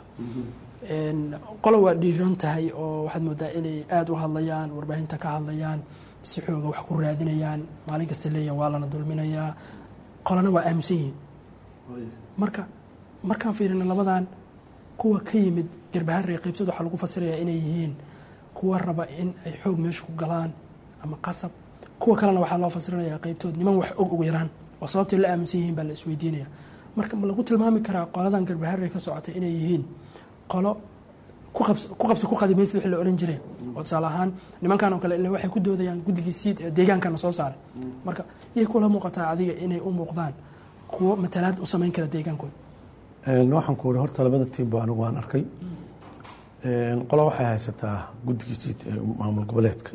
qolo waa dhiiran tahay oo waxaad moodaa inay aada u hadlayaan warbaahinta ka hadlayaan si xooga wax ku raadinayaan maalin kasta leeyahan waa lana dulminayaa qolana waa aaminsan yihiin marka markaan fiirino labadan kuwa ka yimid garbaharey qaybtood waxaa lagu fasirayaa inay yihiin kuwa raba in ay xoog meesha ku galaan ama qasab kuwa kalena waxaa loo fasirinayaa qaybtood niman wax og ugu yaraan oo sababtay la aaminsan yihiin baa la isweydiinaya marka ma lagu tilmaami karaa qoladan garbaharey ka socotay inay yihiin qolo ku qabsa ku qadimaysa wixii la ohan jiray oo tusaale ahaan nimankan oo kale ila waxay ku doodayaan guddigii siid ee deegaankana soo saaray marka iyay kula muuqataa adiga inay u muuqdaan kuwo matalaad u samayn kara deegaankooda waxaan ku uri horta labada tiimba anigu waan arkay qola waxay haysataa guddigii siid ee maamul goboleedka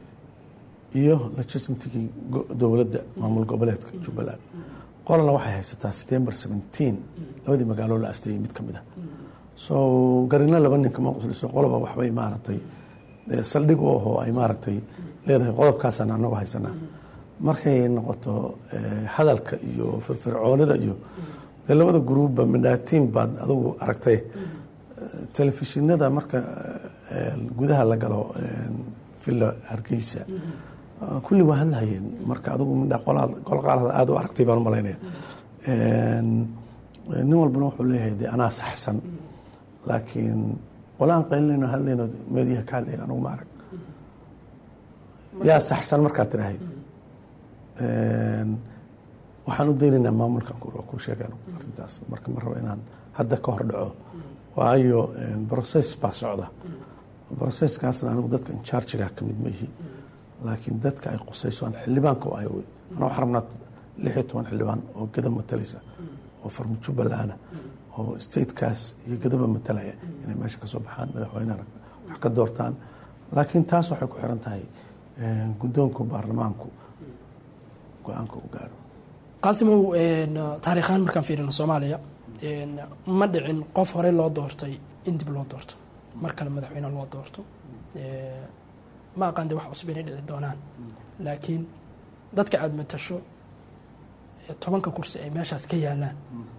iyo legislativekii dowladda maamul goboleedka jubbaland qolana waxay haysataa september seventeen labadii magaaloo la asteeyey mid ka mid ah so garino laba ninka ma qusliso qoloba waxbay maaragtay saldhig u ahoo ay maaragtay leedahay qodobkaasaan anagu haysanaa markay noqoto hadalka iyo firfircoonida iyo dee labada gruubba midhaatiin baad adugu aragtay telefishinada marka gudaha la galo villa hargeysa kulli waa hadlahayeen marka adugu midha qolqaalada aada u aragtay baan u malaynaya nin walbana wuxuu leeyahay de anaa saxsan laakiin qolaan qaylinayno hadlayno meediyaha ka hadlayn anugu ma arag yaa saxsan markaad tirahayd waxaan u daynaynaa maamulkan ku sheegaan arrintaas marka ma rabo inaan hadda ka hor dhaco waayo process baa socda processkaasna anigu dadka inchargiga ka mid ma ihi laakiin dadka ay qusayso aan xildhibaanka u ahay wey anaa waxaan rabnaa lix iyo toban xildhibaan oo gada matalaysa oo farma jubbalana oo statekaas iyo gadaba matalaya inay meesha ka soo baxaan madaxweyneha wax ka doortaan laakiin taas waxay ku xiran tahay guddoonka baarlamaanku go-aanka u gaaro qaasimow taariikhaan markaan fiirino soomaaliya ma dhicin qof horey loo doortay in dib loo doorto mar kale madaxweyne loo doorto ma aqaan de wax cusub inay dhici doonaan laakiin dadka aada matasho tobanka kursi ay meeshaas ka yaalaan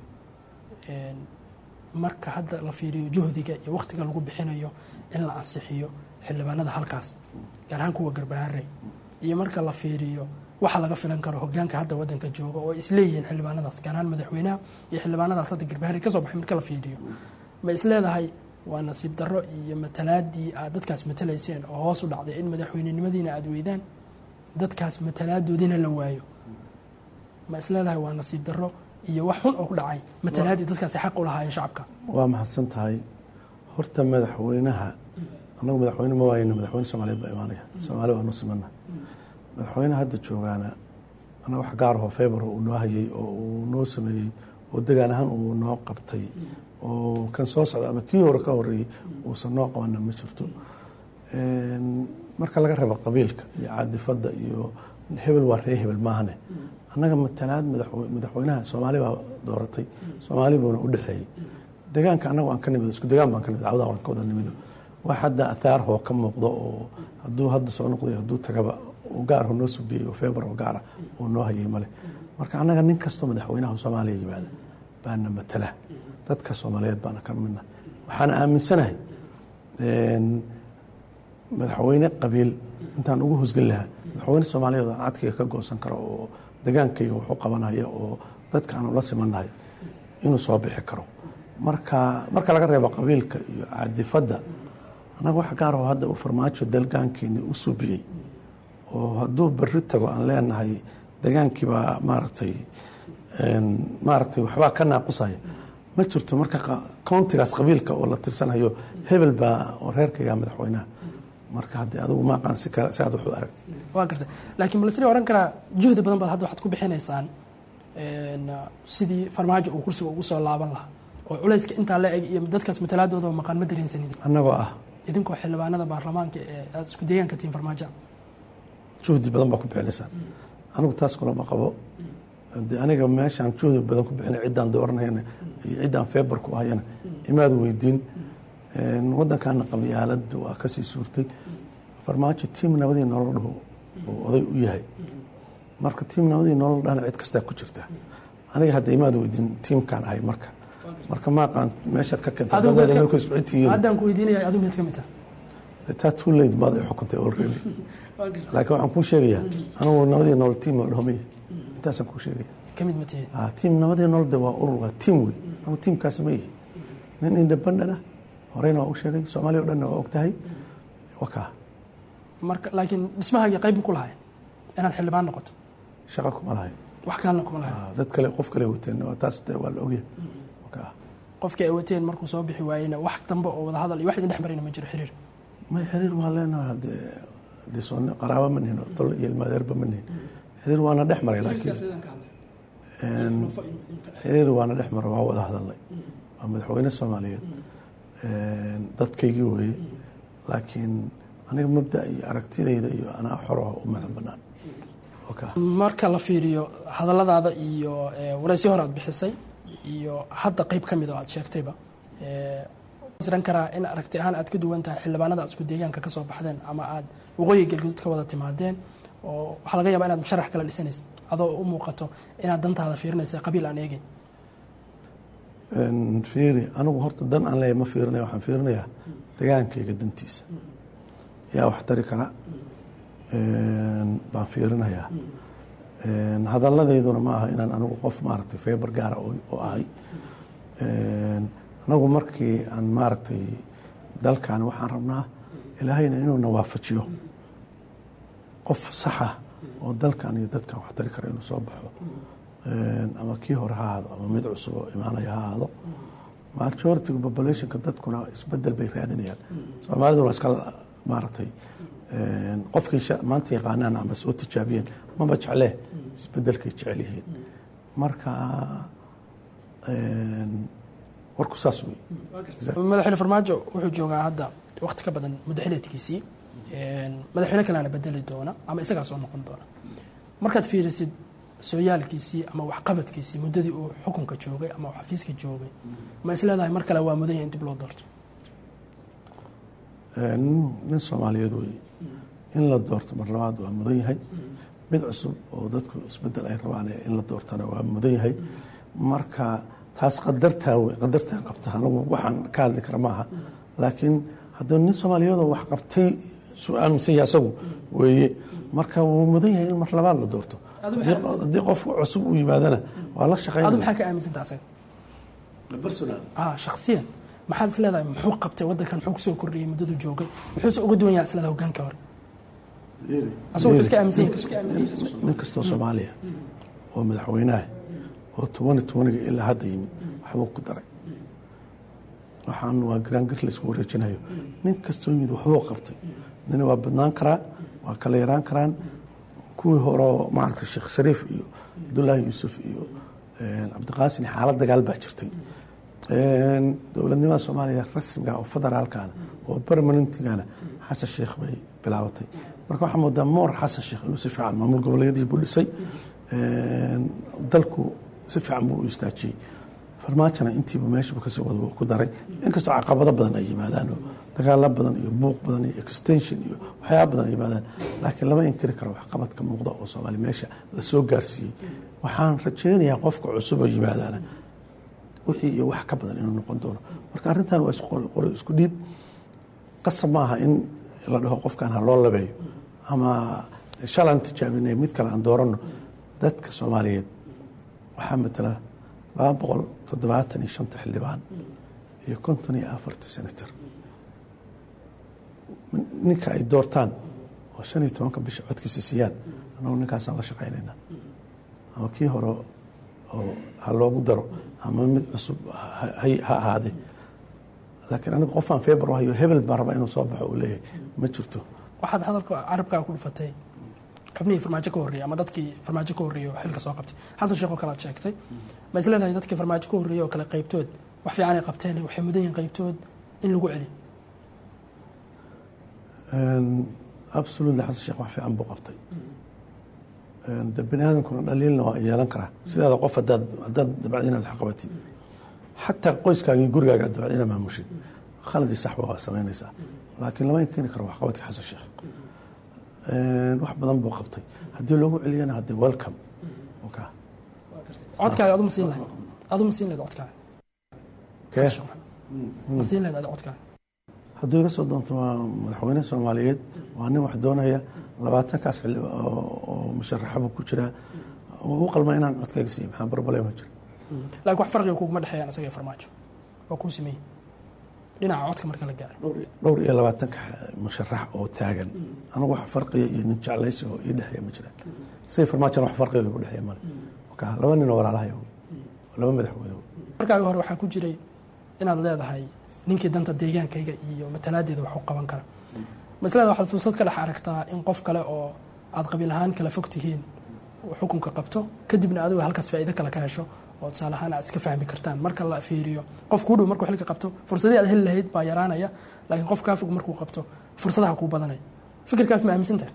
marka hadda la fiiriyo juhdiga iyo waktiga lagu bixinayo in la ansixiyo xildhibaanada halkaas gaar ahaan kuwa garbaharey iyo marka la fiiriyo waxa laga filan karo hogaanka hadda wadanka jooga oo isleeyihiin xildhibaanadaas gaar ahaan madaxweynaha iyo xildhibaanadaas hadda garbaharey kasoo baxay marka la fiiriyo ma isleedahay waa nasiib darro iyo matalaadii aad dadkaas matalayseen oo hoos u dhacday in madaxweynenimadiina aada weydaan dadkaas matalaadoodiina la waayo ma isleedahay waa nasiib darro iyo wax xun oo ku dhacay matalaadii dadkaasi xaq u lahaayeen shacabka waa mahadsan tahay horta madaxweynaha annagu madaxweyne ma waayena madaxweyne soomaaliyeed baa imaanaya soomaali waanu simana madaxweyne hadda joogaana anaa wax gaarahoo febr uu noo hayay oo uu noo sameeyey oo degaan ahaan uu noo qabtay oo kan soo socda ama kii hore ka horeeyey uusan noo qabana ma jirto marka laga rabo qabiilka iyo caadifadda iyo hebel waa ree hebel maahane annaga matalaad madaxweynaha soomaali baa dooratay soomaali buuna u dhexeeyey degaanka annagu aan ka nimido isku degaan baan ka nimid cawdaa waan ka wada nimido wax hadda athaarhoo ka muuqdo oo hadduu hadda soo noqday hadduu tagaba uu gaarho noo subiyey oo feebar oo gaara uu noo hayay male marka annaga nin kastoo madaxweynaha soomaaliya yimaada baana matala dadka soomaaliyeed baana ka midna waxaana aaminsanahay madaxweyne qabiil intaan ugu hosgeli lahaa madaxweyne soomaaliyeed aan cadkayga ka goosan karo oo degaankayga waxu qabanaya oo dadka aanu la simannahay inuu soo bixi karo marka marka laga reebo qabiilka iyo caadifadda annaga wax gaar oo hadda uu farmaajo dalgaankeeni u subiyey oo hadduu berri tago aan leenahay degaankii baa maaragtay maaragtay waxbaa ka naaqusaya ma jirto marka countigaas qabiilka oo la tirsanayo hebel baa oo reerkayga madaxweynaha marka haddii adigu ma aqaan si kale si aad wax u aragtid waa gartay laakiin bal sidii oran karaa juhdi badan baad hadda waxaad ku bixinaysaan sidii farmaajo uu kursiga ugu soo laaban lahaa oo culayska intaa la eg iyo dadkaas matalaadooda maqaan ma dareensanid annagoo ah idinkoo xildhibaanada baarlamaanka ee aada isku deegaanka tihiin farmaajo juhdi badan baa ku bixinaysaan anigu taas kulama qabo de aniga meeshaan juhdi badan ku bixinay ciddaan dooranayana iyo ciddaan feebar ku ahayana imaad weydiin waddankaana qabyaaladu waa kasii suurtay farmaajo tiim nabadii nolol dhaho uu oday u yahay marka tiim nabadii nolol dhahna cid kastaa ku jirta aniga hadda imaad weydiin tiimkaan ahay marka marka ma aqaan meeshaad ka keentay haddaan ku weydiinaya adigu mid ka mid ah taa too late baad ay xukuntay already laakiin waxaan kuu sheegayaa anigu nabadii nolol tiim la dhaho maya intaasaan kuu sheegaya kamid ma tihiin tiim nabadii nolol de waa urur waa tiim wey anigu tiimkaas ma yihi nin independent ah horeyna waa u sheegay soomaaliya o dhanna waa og tahay wakaa marka laakiin dhismahaaga qayb ku lahay inaad xildhibaan noqoto shaqa kuma lahay wax kalena kuma lahay dad kale qof kale wateen taas de waa la ogyahay qofkii ay wateen markuu soo bixi waayena wax dambe oo wada hadal iyo wax idin dhex marina ma jiro xiriir may xiriir waa leenahay hadee hadee soon qaraabo ma nihin tol iyo ilmaadeerba ma nihin xiriir waana dhex maray laakiin xiriir waana dhex maray waa wada hadalnay waa madaxweyne soomaaliyeed dadkaygii weeye laakiin aniga mabda iyo aragtidayda iyo anaa xoroha u madax banaan marka la fiiriyo hadalladaada iyo waraysi hore aad bixisay iyo hadda qeyb ka mid oo aad sheegtayba isran karaa in aragti ahaan aad ka duwan tahay xildhibaanada aad isku deegaanka ka soo baxdeen ama aad waqooyi galguduud ka wada timaadeen oo waxaa laga yaabaa inaad musharax kala dhisanaysid adoo u muuqato inaad dantaada fiirinaysa qabiil aan eegeyn fiiri anigu horta dan aan leeyahay ma fiirinaya waxaan fiirinayaa degaankayga dantiisa yaa wax tari kara baan fiirinayaa hadalladayduna ma aha inaan anigu qof maaragtay feebar gaara oo ahay anagu markii aan maaragtay dalkan waxaan rabnaa ilaahayna inuuna waafajiyo qof saxa oo dalkan iyo dadkan wax tari kara inuu soo baxo ama kii hore ha ahaado ama mid cusub oo imaanaya ha ahaado majoritiga populationka dadkuna isbedel bay raadinayaan soomaaliduna waa iska maaragtay qofkii maanta yaqaanaan ama soo tijaabiyeen maba jeclee isbedelkay jecel yihiin marka warku saas wey madaxweyne farmaajo wuxuu joogaa hadda waqti ka badan muddo xileedkiisii madaxweyne kalena bedeli doona ama isagaa soo noqon doona markaad fiirisid sooyaalkiisii ama waxqabadkiisii muddadii uu xukunka joogay ama uu xafiiska joogay ma is leedahay mar kale waa mudan yahay in dib loo doorto nin soomaaliyeed wey in la doorto mar labaad waa mudan yahay mid cusub oo dadku isbedel ay rabaan in la doortana waa mudan yahay marka taas qadartaa wey qadartaa qabta anigu waxaan ka hadli kara maaha laakiin haddii nin soomaaliyeedoo wax qabtay su-aal mise asagu weeye marka wuu mudan yahay in mar labaad la doorto haddii qof cusub uu yimaadana waa la adu shaqeynaya maxaa ka aaminsantaa asaga ah shaksiyan maxaad is leedahay muxuu qabtay waddankan muxuu kusoo kordhiyey muddadu joogay muxuuse uga duwan yahay is leedahay hogaanka hore asagoo wuxuu iska aaminsan yahay iska aaminsan yahay nin kastoo soomaaliya oo madaxweynaha oo tobani tobaniga ilaa hadda yimid waxbuu ku daray waxaan waa garaangir la isku wareejinayo nin kastoo yimid waxbuu qabtay nina waa badnaan karaa waa kala yaraan karaan kuwii horeo maaragtay sheekh shariif iyo cabdullaahi yuusuf iyo cabdiqaasin xaalad dagaal baa jirtay dowladnimada soomaaliya rasmiga oo federaalkana oo permanentigana xasan sheekh bay bilaabatay marka waxaa moodaa moor xasan sheekh inuu si fiican maamul goboleedyadii buu dhisay dalku si fiican buu u istaajiyey farmaajona intiiba meeshiibu kasii wada ku daray inkastoo caqabado badan ay yimaadaan oo dagaalo badan iyo buuq badan iyo extension iyo waxyaaba badan ay yimaadaan laakiin lama inkiri karo waxqabadka muuqda oo soomaali meesha lasoo gaarsiiyey waxaan rajaynayaa qofka cusub oo yimaadaana wixii iyo wax ka badan inuu noqon doono marka arrintan waa isqori isku dhiib qasab maaha in la dhaho qofkan ha loo labeeyo ama shalaan tijaabinay mid kale aan dooranno dadka soomaaliyeed waxaa matala laba boqol toddobaatan iyo shanta xildhibaan iyo konton iyo afarta senator ninka ay doortaan oo shan iyo tobanka bisha codkiisa siiyaan annagu ninkaasaan la shaqaynaynaa ama kii hore oo ha loogu daro ama mid cusub ha ahaadee laakiin aniga qofaan feebar u hayo hebel baan rabaa inuu soo baxo uu leeyahay ma jirto waxaad hadalka carabkaa ku dhufatay xubnihii farmaajo ka horreeyey ama dadkii farmaajo ka horreeyey oo xilka soo qabtay xasan sheekh oo kale aad sheegtay ma is leedahay dadkii farmaajo ka horreeyey oo kale qaybtood wax fiican ay qabteen waxay mudan yihiin qaybtood in lagu celiyo absolutely xasan sheekh wax fiican buu qabtay de bini aadamkuna dhaliilna waa yeelan karaa sidaada qof hadaad haddaad dabcad inaad wax qabatid xataa qoyskaagii gurigaaga aad dabcad inaad maamushid khaladii saxba waa samaynaysaa laakiin lama keeni karo waxqabadka xasan sheekh wax badan buu qabtay haddii loogu celiyana hadde welcome codkaaga aduma siin lahayd aduma siin lahayd codkaaga kee ma siin lahayd adi codkaaga hadduu iga soo doonto waa madaxweyne soomaaliyeed waa nin wax doonaya labaatankaas xilli oo musharaxaba ku jiraa u qalma inaan codkayga siiyo maxaa barbale ma jiro laakiin wax farqiga kuguma dhexeeyaan isaga iyo farmaajo waa kuu sameeyey dhinaca codka marka la gaaro dhowr iyo labaatanka musharax oo taagan anigu wax farqiya iyo nin jeclaysi oo ii dhexeeya ma jiraan isaga farmaajona wax farqiga igu dhexeeya male marka laba nin oo walaalahay laba madaxweyne markaaga hore waxaa ku jiray inaad leedahay ninkii danta deegaankayga iyo matalaadeeda wax u qaban kara maslada waxaad fursad ka dhex aragtaa in qof kale oo aad qabiil ahaan kala fog tihiin uu xukunka qabto kadibna adigu halkaas faa'iido kale ka hesho oo tusaale ahaan aad iska fahmi kartaan marka la fiiriyo qof kuu dhow markuu xilka qabto fursadii aad heli lahayd baa yaraanaya laakiin qof kaa fog markuu qabto fursadaha kuu badanaya fikirkaas ma aaminsantahay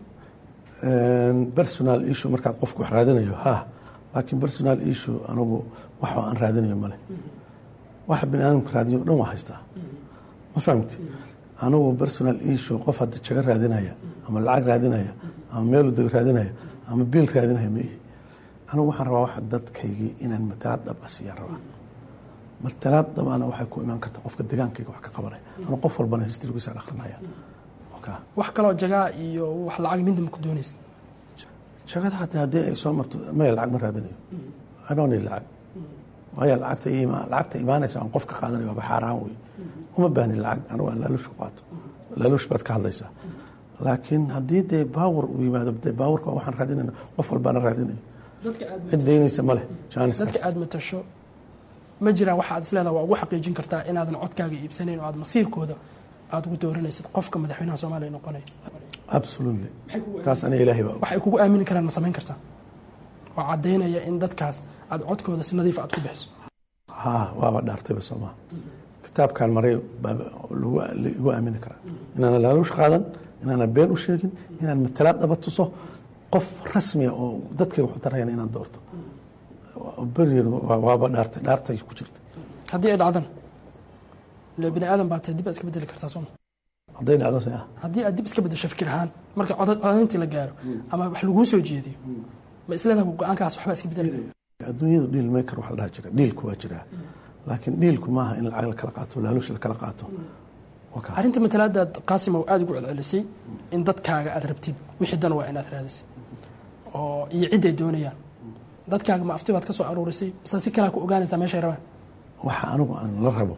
personal issue markaad qofku wax raadinayo ha laakiin personal issue anigu wax aan raadinayo male waxa bini aadamku raadiyo dhan waa haystaa ma fahamti anigu personal issue qof hadda jago raadinaya ama lacag raadinaya ama meel deg raadinaya ama biil raadinaya ma ihi anigu waxaan rabaa waxa dadkaygii inaan matalaad dhab a siiyaan rabaa matalaad dhabana waxay ku imaan karta qofka degaankayga wax ka qabanaya anu qof walbana histrigiisa akhrinaya wax kaloo jagaa iyo wax lacag midna ma ku doonaysa jagada hataa haddii ay soo marto maya lacag ma raadinayo anooni lacag waayo lacagta lacagta imaanaysa aan qof ka qaadanayo waaba xaaraan wey uma baahni lacag anigu aan laaluush ku qaato laaluush baad ka hadlaysaa laakiin haddii dee baawar uu yimaado dee baawurka waxaan raadinayna qof walbaana raadinayo cid daynaysa ma leh dadka aad matasho ma jiraan waxa aad isleedaha waa ugu xaqiijin kartaa inaadan codkaaga iibsanayn oo aad masiirkooda aada ugu dooranaysid qofka madaxweynaha soomaaliya noqonaya absolutely taas aniga ilaahay baa waxay kugu aamini karaan ma samayn kartaa oo caddaynaya in dadkaas aad codkooda si nadiifa aad ku bixiso ha waaba dhaartayba soomaa kitaabkan maray baa lagu aamini karaa inaana laaluush qaadan inaana been u sheegin inaan matalaad dhaba tuso qof rasmiya oo dadkay waxu tarayana inaan doorto berigeed waaba dhaartay dhaartay ku jirta haddii ay dhacdana ile bini aadan baa tahay dib aad iska bedeli kartaa sooma hadday dhacdo se ah haddii aad dib iska bedesho fikir ahaan marka codayntii la gaaro ama wax laguu soo jeediyo ma isleedaha go-aankaas waxbaa iska bedeli kara adduunyadu dhiil maker waxa la dhaha jira dhiilku waa jiraa laakiin dhiilku maaha in lacag la kala qaato laaluush la kala qaato arrinta matalaadaad qaasimow aada ugu celcelisay in dadkaaga aad rabtid wixii dan waa inaad raadisid oo iyo cid ay doonayaan dadkaaga ma afti baad ka soo aruurisay mise si kalaa ku ogaanaysaa meeshay rabaan waxa anigu aan la rabo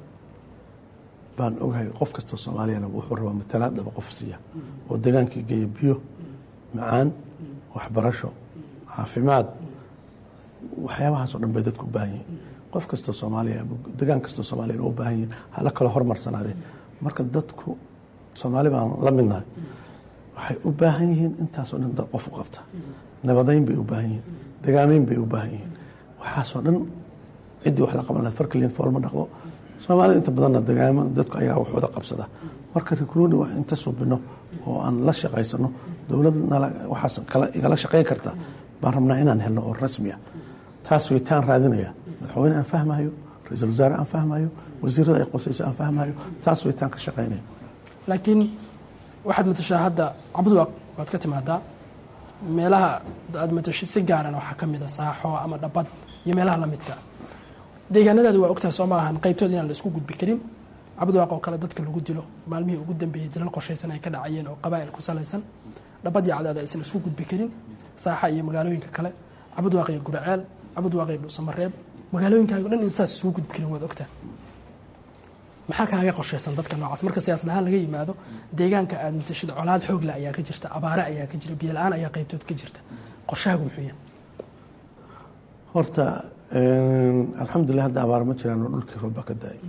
baan ogahay qof kastoo soomaaliyana wuxuu rabaa matalaad dhaba qof siiya oo degaankii geeya biyo macaan waxbarasho caafimaad waxyaabahaasoo dhan bay dadku u baahan yihiin qof kastoo soomaaliya degaan kastoo soomaaliyana u baahan yihiin hala kala hormarsanaadee marka dadku soomaali baan la midnahay waxay u baahan yihiin intaasoo dhan dad qof u qabta nabadayn bay u baahan yihiin degaameyn bay u baahan yihiin waxaasoo dhan ciddii wax la qaban lahayd farkaliin foolma dhaqdo soomaalida inta badanna degaamo dadku ayaa wax wada qabsada marka recruuni wax inta subino oo aan la shaqaysano dowladna waxaas kala igala shaqayn karta baan rabnaa inaan helno oo rasmi ah taas weytaan raadinaya madaxweyne aan fahmayo ra-iisul wasaare aan fahmayo wasiirada ay qosayso aan fahmayo taas weytaan ka shaqaynaya laakiin waxaad matashaa hadda cabdwaaq waad ka timaadaa meelaha aad matashid si gaaran waxaa ka mid a saaxo ama dhabad iyo meelaha lamidka deegaanadaadi waa ogtahay soo ma ahan qaybtood inaan la isku gudbi karin cabdwaaq oo kale dadka lagu dilo maalmihii ugu dambeeyey dilal qorshaysan ay ka dhacayeen oo qabaa'il ku salaysan dhabadii cadaada aysan isku gudbi karin saaxa iyo magaalooyinka kale cabud waaqiya guraceel cabud waaqiya dhuusamareeb magaalooyinkaaga o dhan in saas isugu gudbi karin waad ogtaa maxaa kaaga qorshaysan dadka noocaas marka siyaasad ahaan laga yimaado deegaanka aad matashada colaad xoogle ayaa ka jirta abaare ayaa ka jira biyo la-aan ayaa qaybtood ka jirta qorshahaagu muxuu yahay horta alxamdulilah hadda abaar ma jiraan oo dhulkii roob baa ka da-ay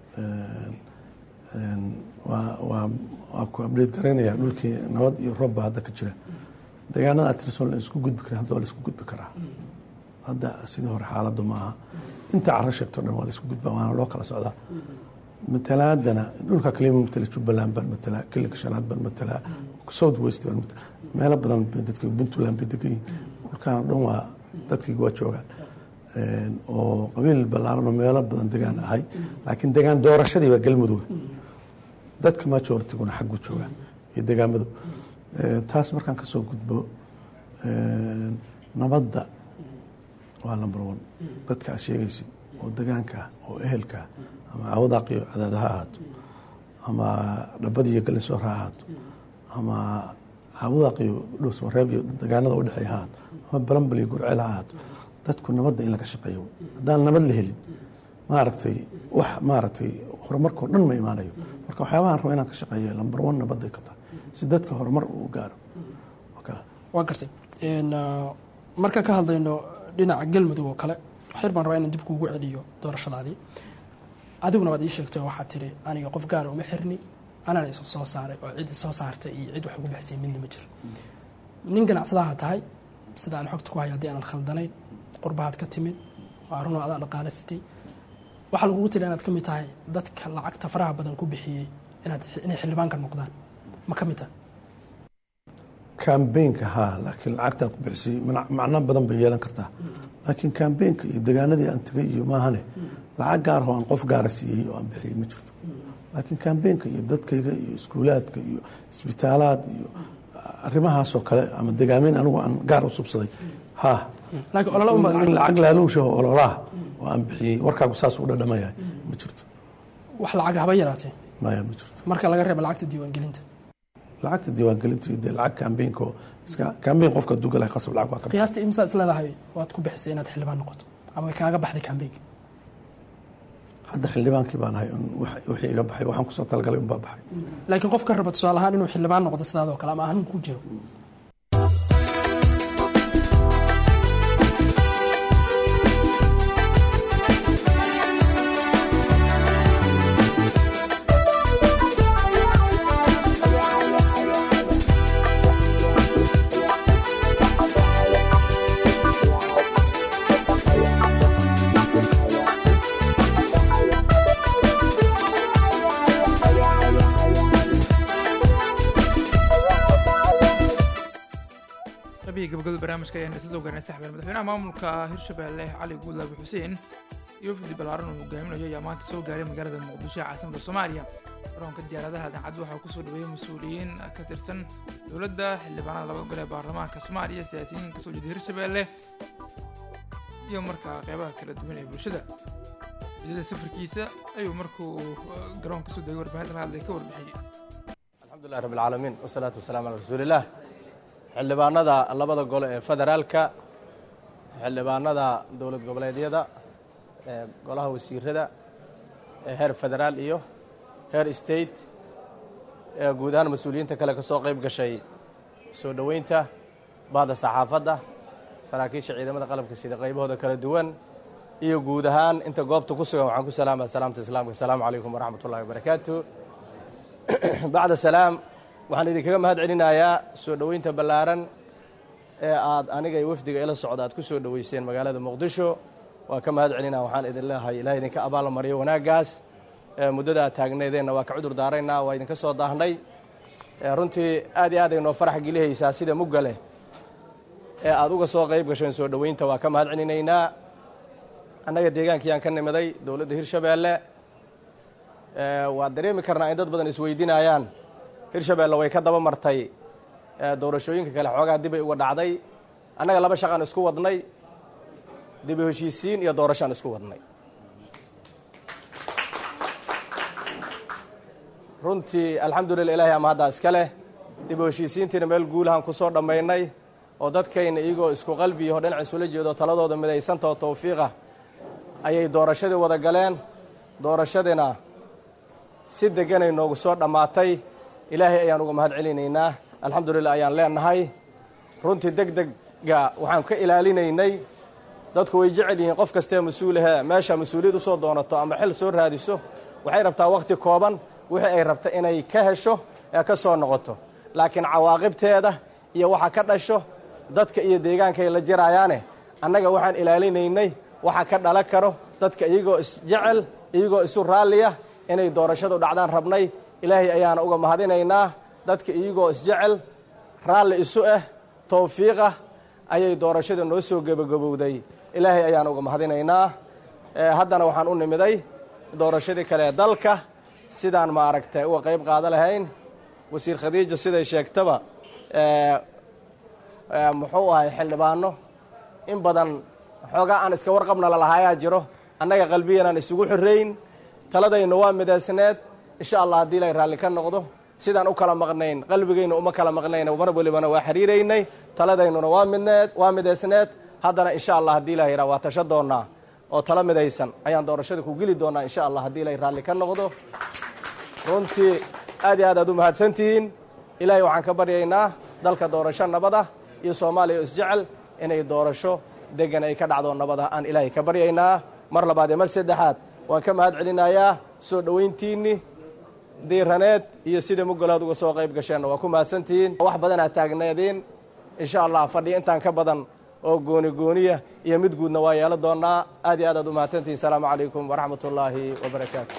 waa waa waa ku abdheed garaynaya dhulkii nabad iyo roob baa hadda ka jira deegaanada atirson la isku gudbi karin hadda waa la isku gudbi karaa hadda sidii hore xaaladdu maaha inta caro sheegto dhan waa la isku gudba waana loo kala socdaa matalaadana dhulka kalima matala jubbaland baan matalaa kilinka shanaad baan matalaa south west baan matalaa meelo badan bay dadka puntland bay degan yihin dhulkan dhan waa dadkayga waa joogaan oo qabiil ballaaran oo meelo badan degaan ahay laakiin degaan doorashadii waa galmudug dadka majoritiguna xaggu joogaan iyo degaamadu taas markaan ka soo gudbo nabadda waa number one dadka aad sheegaysid oo degaanka oo ehelka ama cawadaqiyo cadaada ha ahaato ama dhabadiyo galinsoor ha ahaato ama cawadaqiyo dhowsmareeb iyo degaanada udhexeeya ha ahaato ama balambal iyo gurceel ha ahaato dadku nabadda in laga shaqeeyo haddaan nabad la helin maaragtay wax maaragtay horumarkao dhan ma imaanayo marka waxyaabahan raba inaan ka shaqeeya lambar one nabadday ka tahay si dadka horumar uu gaaro waa gartay markaan ka hadlayno dhinaca galmudug oo kale waxyar baan rabaa inaan dib kuugu celiyo doorashadaadii adiguna waad ii sheegtay oo waxaad tiri aniga qof gaara uma xirni anana isu soo saaray oo cid soo saartay iyo cid wax ugu baxsay midna ma jiro nin ganacsadaha tahay sida aan xogta ku hay haddii aanan khaldanayn qurbahaad ka timid waa runoo adaa dhaqaale sitay waxaa lagugu tiri inaad ka mid tahay dadka lacagta faraha badan ku bixiyey inaad inay xildhibaanka noqdaan ma ka mid tahay kambeynka haa laakiin lacagtaad ku bixisay macno badan bay yeelan kartaa laakiin kambeynka iyo degaanadii aan tegay iyo maahane lacag gaar oo aan qof gaara siiyey oo aan bixiyey ma jirto laakiin kambeynka iyo dadkayga iyo iskuulaadka iyo isbitaalaad iyo arrimahaasoo kale ama degaameyn anigu aan gaar u subsaday haa lacag laaluushaho ololaha oo aan bixiyey warkaagu saas u dhadhamayahay ma jirto wax lacag haba yaraatee maya ma jirto marka laga reeba lacagta diiwaangelinta lacagta diiwaangelinta iyo dee lacag kambeynka oo iska kambeyn qofka hadduu galay qasab lacag waa ka qiyaasta imsaad is leedahay waad ku bixisay inaad xildhibaan noqoto ama way kaaga baxday kambeynka hadda xildhibaankii baan ahay wixii iga baxay waxaan kusoo talagalay unbaa baxay laakiin qof ka raba tusaale ahaan inuu xildhibaan noqdo sidaadoo kale ama ahanin ku jiro gabagabada barnaamijka ayaan isla soo gaarnay saxbeel madaxweynaha maamulka hirshabelle cali guudlaabi xuseen iyo wafdi ballaaran uu hogaaminayo ayaa maanta soo gaaray magaalada muqdisho ee caasimada soomaaliya garoonka diyaaradaha dancad waxaa kusoo dhaweeyey mas-uuliyiin ka tirsan dowladda xildhibaanada labada gole ee baarlamaanka soomaaliya siyaasiyiin kasoo jeeda hirshabelle iyo markaa qeybaha kala duwan ee bulshada ujeedada safarkiisa ayuu markuu garoonka kasoo degay warbaahinta la hadlay ka warbixiyey alxamdulilah rabbi alcaalamiin wasalaatu wasalaamu calaa rasuulillaah xildhibaanada labada gole ee federaalka xildhibaanada dowlad goboleedyada ee golaha wasiirada ee heer federaal iyo heer state ee guud ahaan mas-uuliyiinta kale ka soo qayb gashay soo dhoweynta bahda saxaafadda saraakiisha ciidamada qalabka sida qaybahooda kala duwan iyo guud ahaan inta goobta ku sugan waxaan ku salaamaya salaamta islaamka asalaamu calaykum waraxmat ullahi wabarakaatu bacda salaam waxaan idinkaga mahad celinayaa soo dhoweynta ballaaran ee aad aniga iyo wafdiga ila socda aad ku soo dhoweyseen magaalada muqdisho waa ka mahad celinaa waxaan idin leehay ilaah idinka abaal mariyo wanaaggaas muddada aad taagnaydeenna waa ka cudur daaraynaa waa idinka soo daahnay runtii aad iyo aad ay noo farax gelihaysaa sida mugga leh ee aad uga soo qayb gasheen soo dhoweynta waa ka mahad celinaynaa annaga deegaankii aan ka nimiday dowladda hirshabeelle waad dareemi karnaa in dad badan isweydiinayaan hirshabeelle way ka daba martay doorashooyinka kale xoogaa dibay uga dhacday annaga laba shaqaan isku wadnay dibu heshiisiin iyo doorashaan isku wadnay runtii alxamdulillah ilahay ama haddaa iska leh dib u heshiisiintiina meel guulahan ku soo dhammaynay oo dadkayna iyagoo isku qalbiyaho dhinac isula jeedo taladooda midaysantao tawfiiqa ayay doorashadii wada galeen doorashadiina si deganay noogu soo dhammaatay ilaahay ayaan uga mahad celinaynaa alxamdulilah ayaan leenahay runtii deg degga waxaan ka ilaalinaynay dadku way jecel yihiin qof kastee mas-uulahe meesha mas-uuliyad usoo doonato ama xil soo raadiso waxay rabtaa wakhti kooban wixii ay rabta inay ka hesho ee ka soo noqoto laakiin cawaaqibteeda iyo waxa ka dhasho dadka iyo deegaankay la jiraayaane annaga waxaan ilaalinaynay waxa ka dhalan karo dadka iyagoo isjecel iyagoo isu raalliya inay doorashadu dhacdaan rabnay ilaahay ayaana uga mahadinaynaa dadka iyagoo isjecel raalli isu ah tawfiiqah ayay doorashada noo soo gebagabowday ilaahay ayaan uga mahadinaynaa haddana waxaan u nimiday doorashadii kale ee dalka sidaan maaragtay uga qayb qaada lahayn wasiir khadiija siday sheegtaba muxuu ahay xildhibaano in badan xoogaa aan iska warqabna lalahaayaa jiro annaga qalbiyanaan isugu xorrayn taladayna waa midaysneed insha allah haddii ilay raalli ka noqdo sidaan u kala maqnayn qalbigayna uma kala maqnayn mar walibana waa xiriiraynay taladaynuna waa midneed waa midaysneed haddana insha allah haddii ilah yidhaha waa tasho doonnaa oo talo midaysan ayaan doorashada ku geli doonnaa insha allah haddii ilay raalli ka noqdo runtii aad iyo aad aad u mahadsantihiin ilaahay waxaan ka baryaynaa dalka doorasho nabada iyo soomaaliya oo isjecel inay doorasho degan ay ka dhacdo nabada aan ilaahay ka baryaynaa mar labaad iyo mar saddexaad waan ka mahad celinayaa soo dhowayntiinni diiraneed iyo sidai mugolaad uga soo qayb gasheenna waa ku mahadsantihiin wax badanaa taagneediin insha allah fadhiya intaan ka badan oo gooni gooniya iyo mid guudna waa yeelo doonnaa aad iyo aad aad u mahadsantihiin asalaamu calaykum waraxmat ullaahi wabarakaatu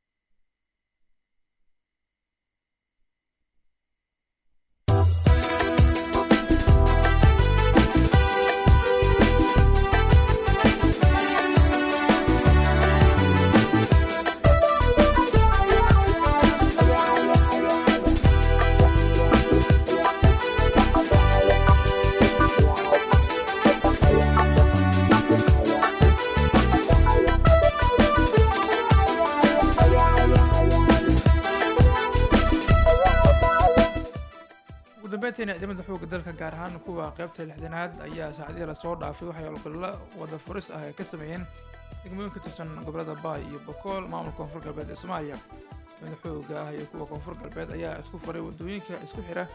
ugu dambeyntiina ciidamada xoogga dalka gaar ahaan kuwa qaybta lixdanaad ayaa saacadihii lasoo dhaafay waxay olgollo wada furis ah ay ka sameeyeen degmooyin ka tirsan gobolada baay iyo bokool maamulka koonfur galbeed ee soomaaliya ciidamada xoogga ah iyo kuwa koonfur galbeed ayaa isku faray wadooyinka isku xira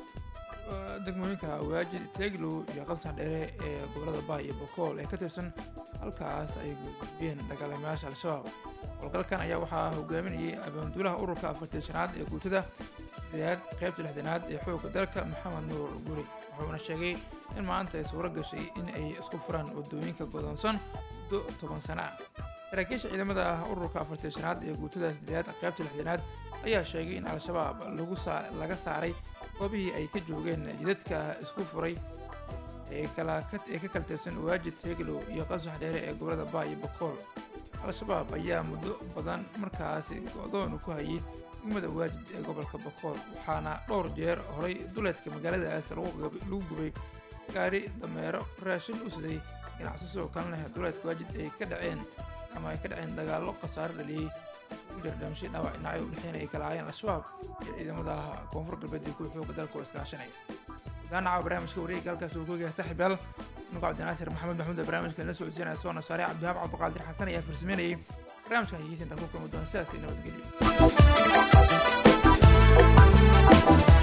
uh, degmooyinka waajid teeglow iyo qansax dheere ee gobolada baay iyo bokool ee ka tirsan halkaas ay gudbiyeen dagaalamayaasha al-shabaab howlgalkan ayaa waxaa hogaaminayay abaanduulaha ururka afartii shanaad ee guutada sideedaad qaybta lixdanaad ee xoogga dalka maxamed nuur guri wuxuuna sheegay in maanta ay suuro gashay in ay isku furaan wadooyinka godoonsan muddo toban sano ah saraakiisha ciidamada ah ururka afartii shanaad ee guutada sideedaad qaybta lixdanaad ayaa sheegay in al-shabaab lagu saa laga saaray goobihii ay ka joogeen jidadka isku furay ee kala ee ka kala tirsan waajid teeglow iyo qasax dheere ee gobolada baa iyo bokool al-shabaab ayaa muddo badan markaasi go-doon ku hayay degmada waajid ee gobolka bokool waxaana dhowr jeer horay duleedka magaaladaas lagu gab- lagu gubay gaari dameero raashin u siday ganacsi sidoo kalena duleedka waajid ay ka dhaceen ama ay ka dhaceen dagaallo khasaare dhaliyey u jardhamshay dhaawac dhinacyo u dhexeynaya ay kala ahaayeen al-shabaab iyo ciidamada koonfur galbeed iyo kuwa xooga dalka oo iskaashanaya daanaca barnaamijka wareegga halkaas uu koogayaa saaxiib yaal nuga cabdinaasir maxamed maxmuud ee barnaamijka la socodsiinaya soo nasaare cabdihaab cabdiqaadir xasan ayaa farsameynayay barnaamijkan hegeysinta ku kulmi doona sidaas iyo nabadgelyo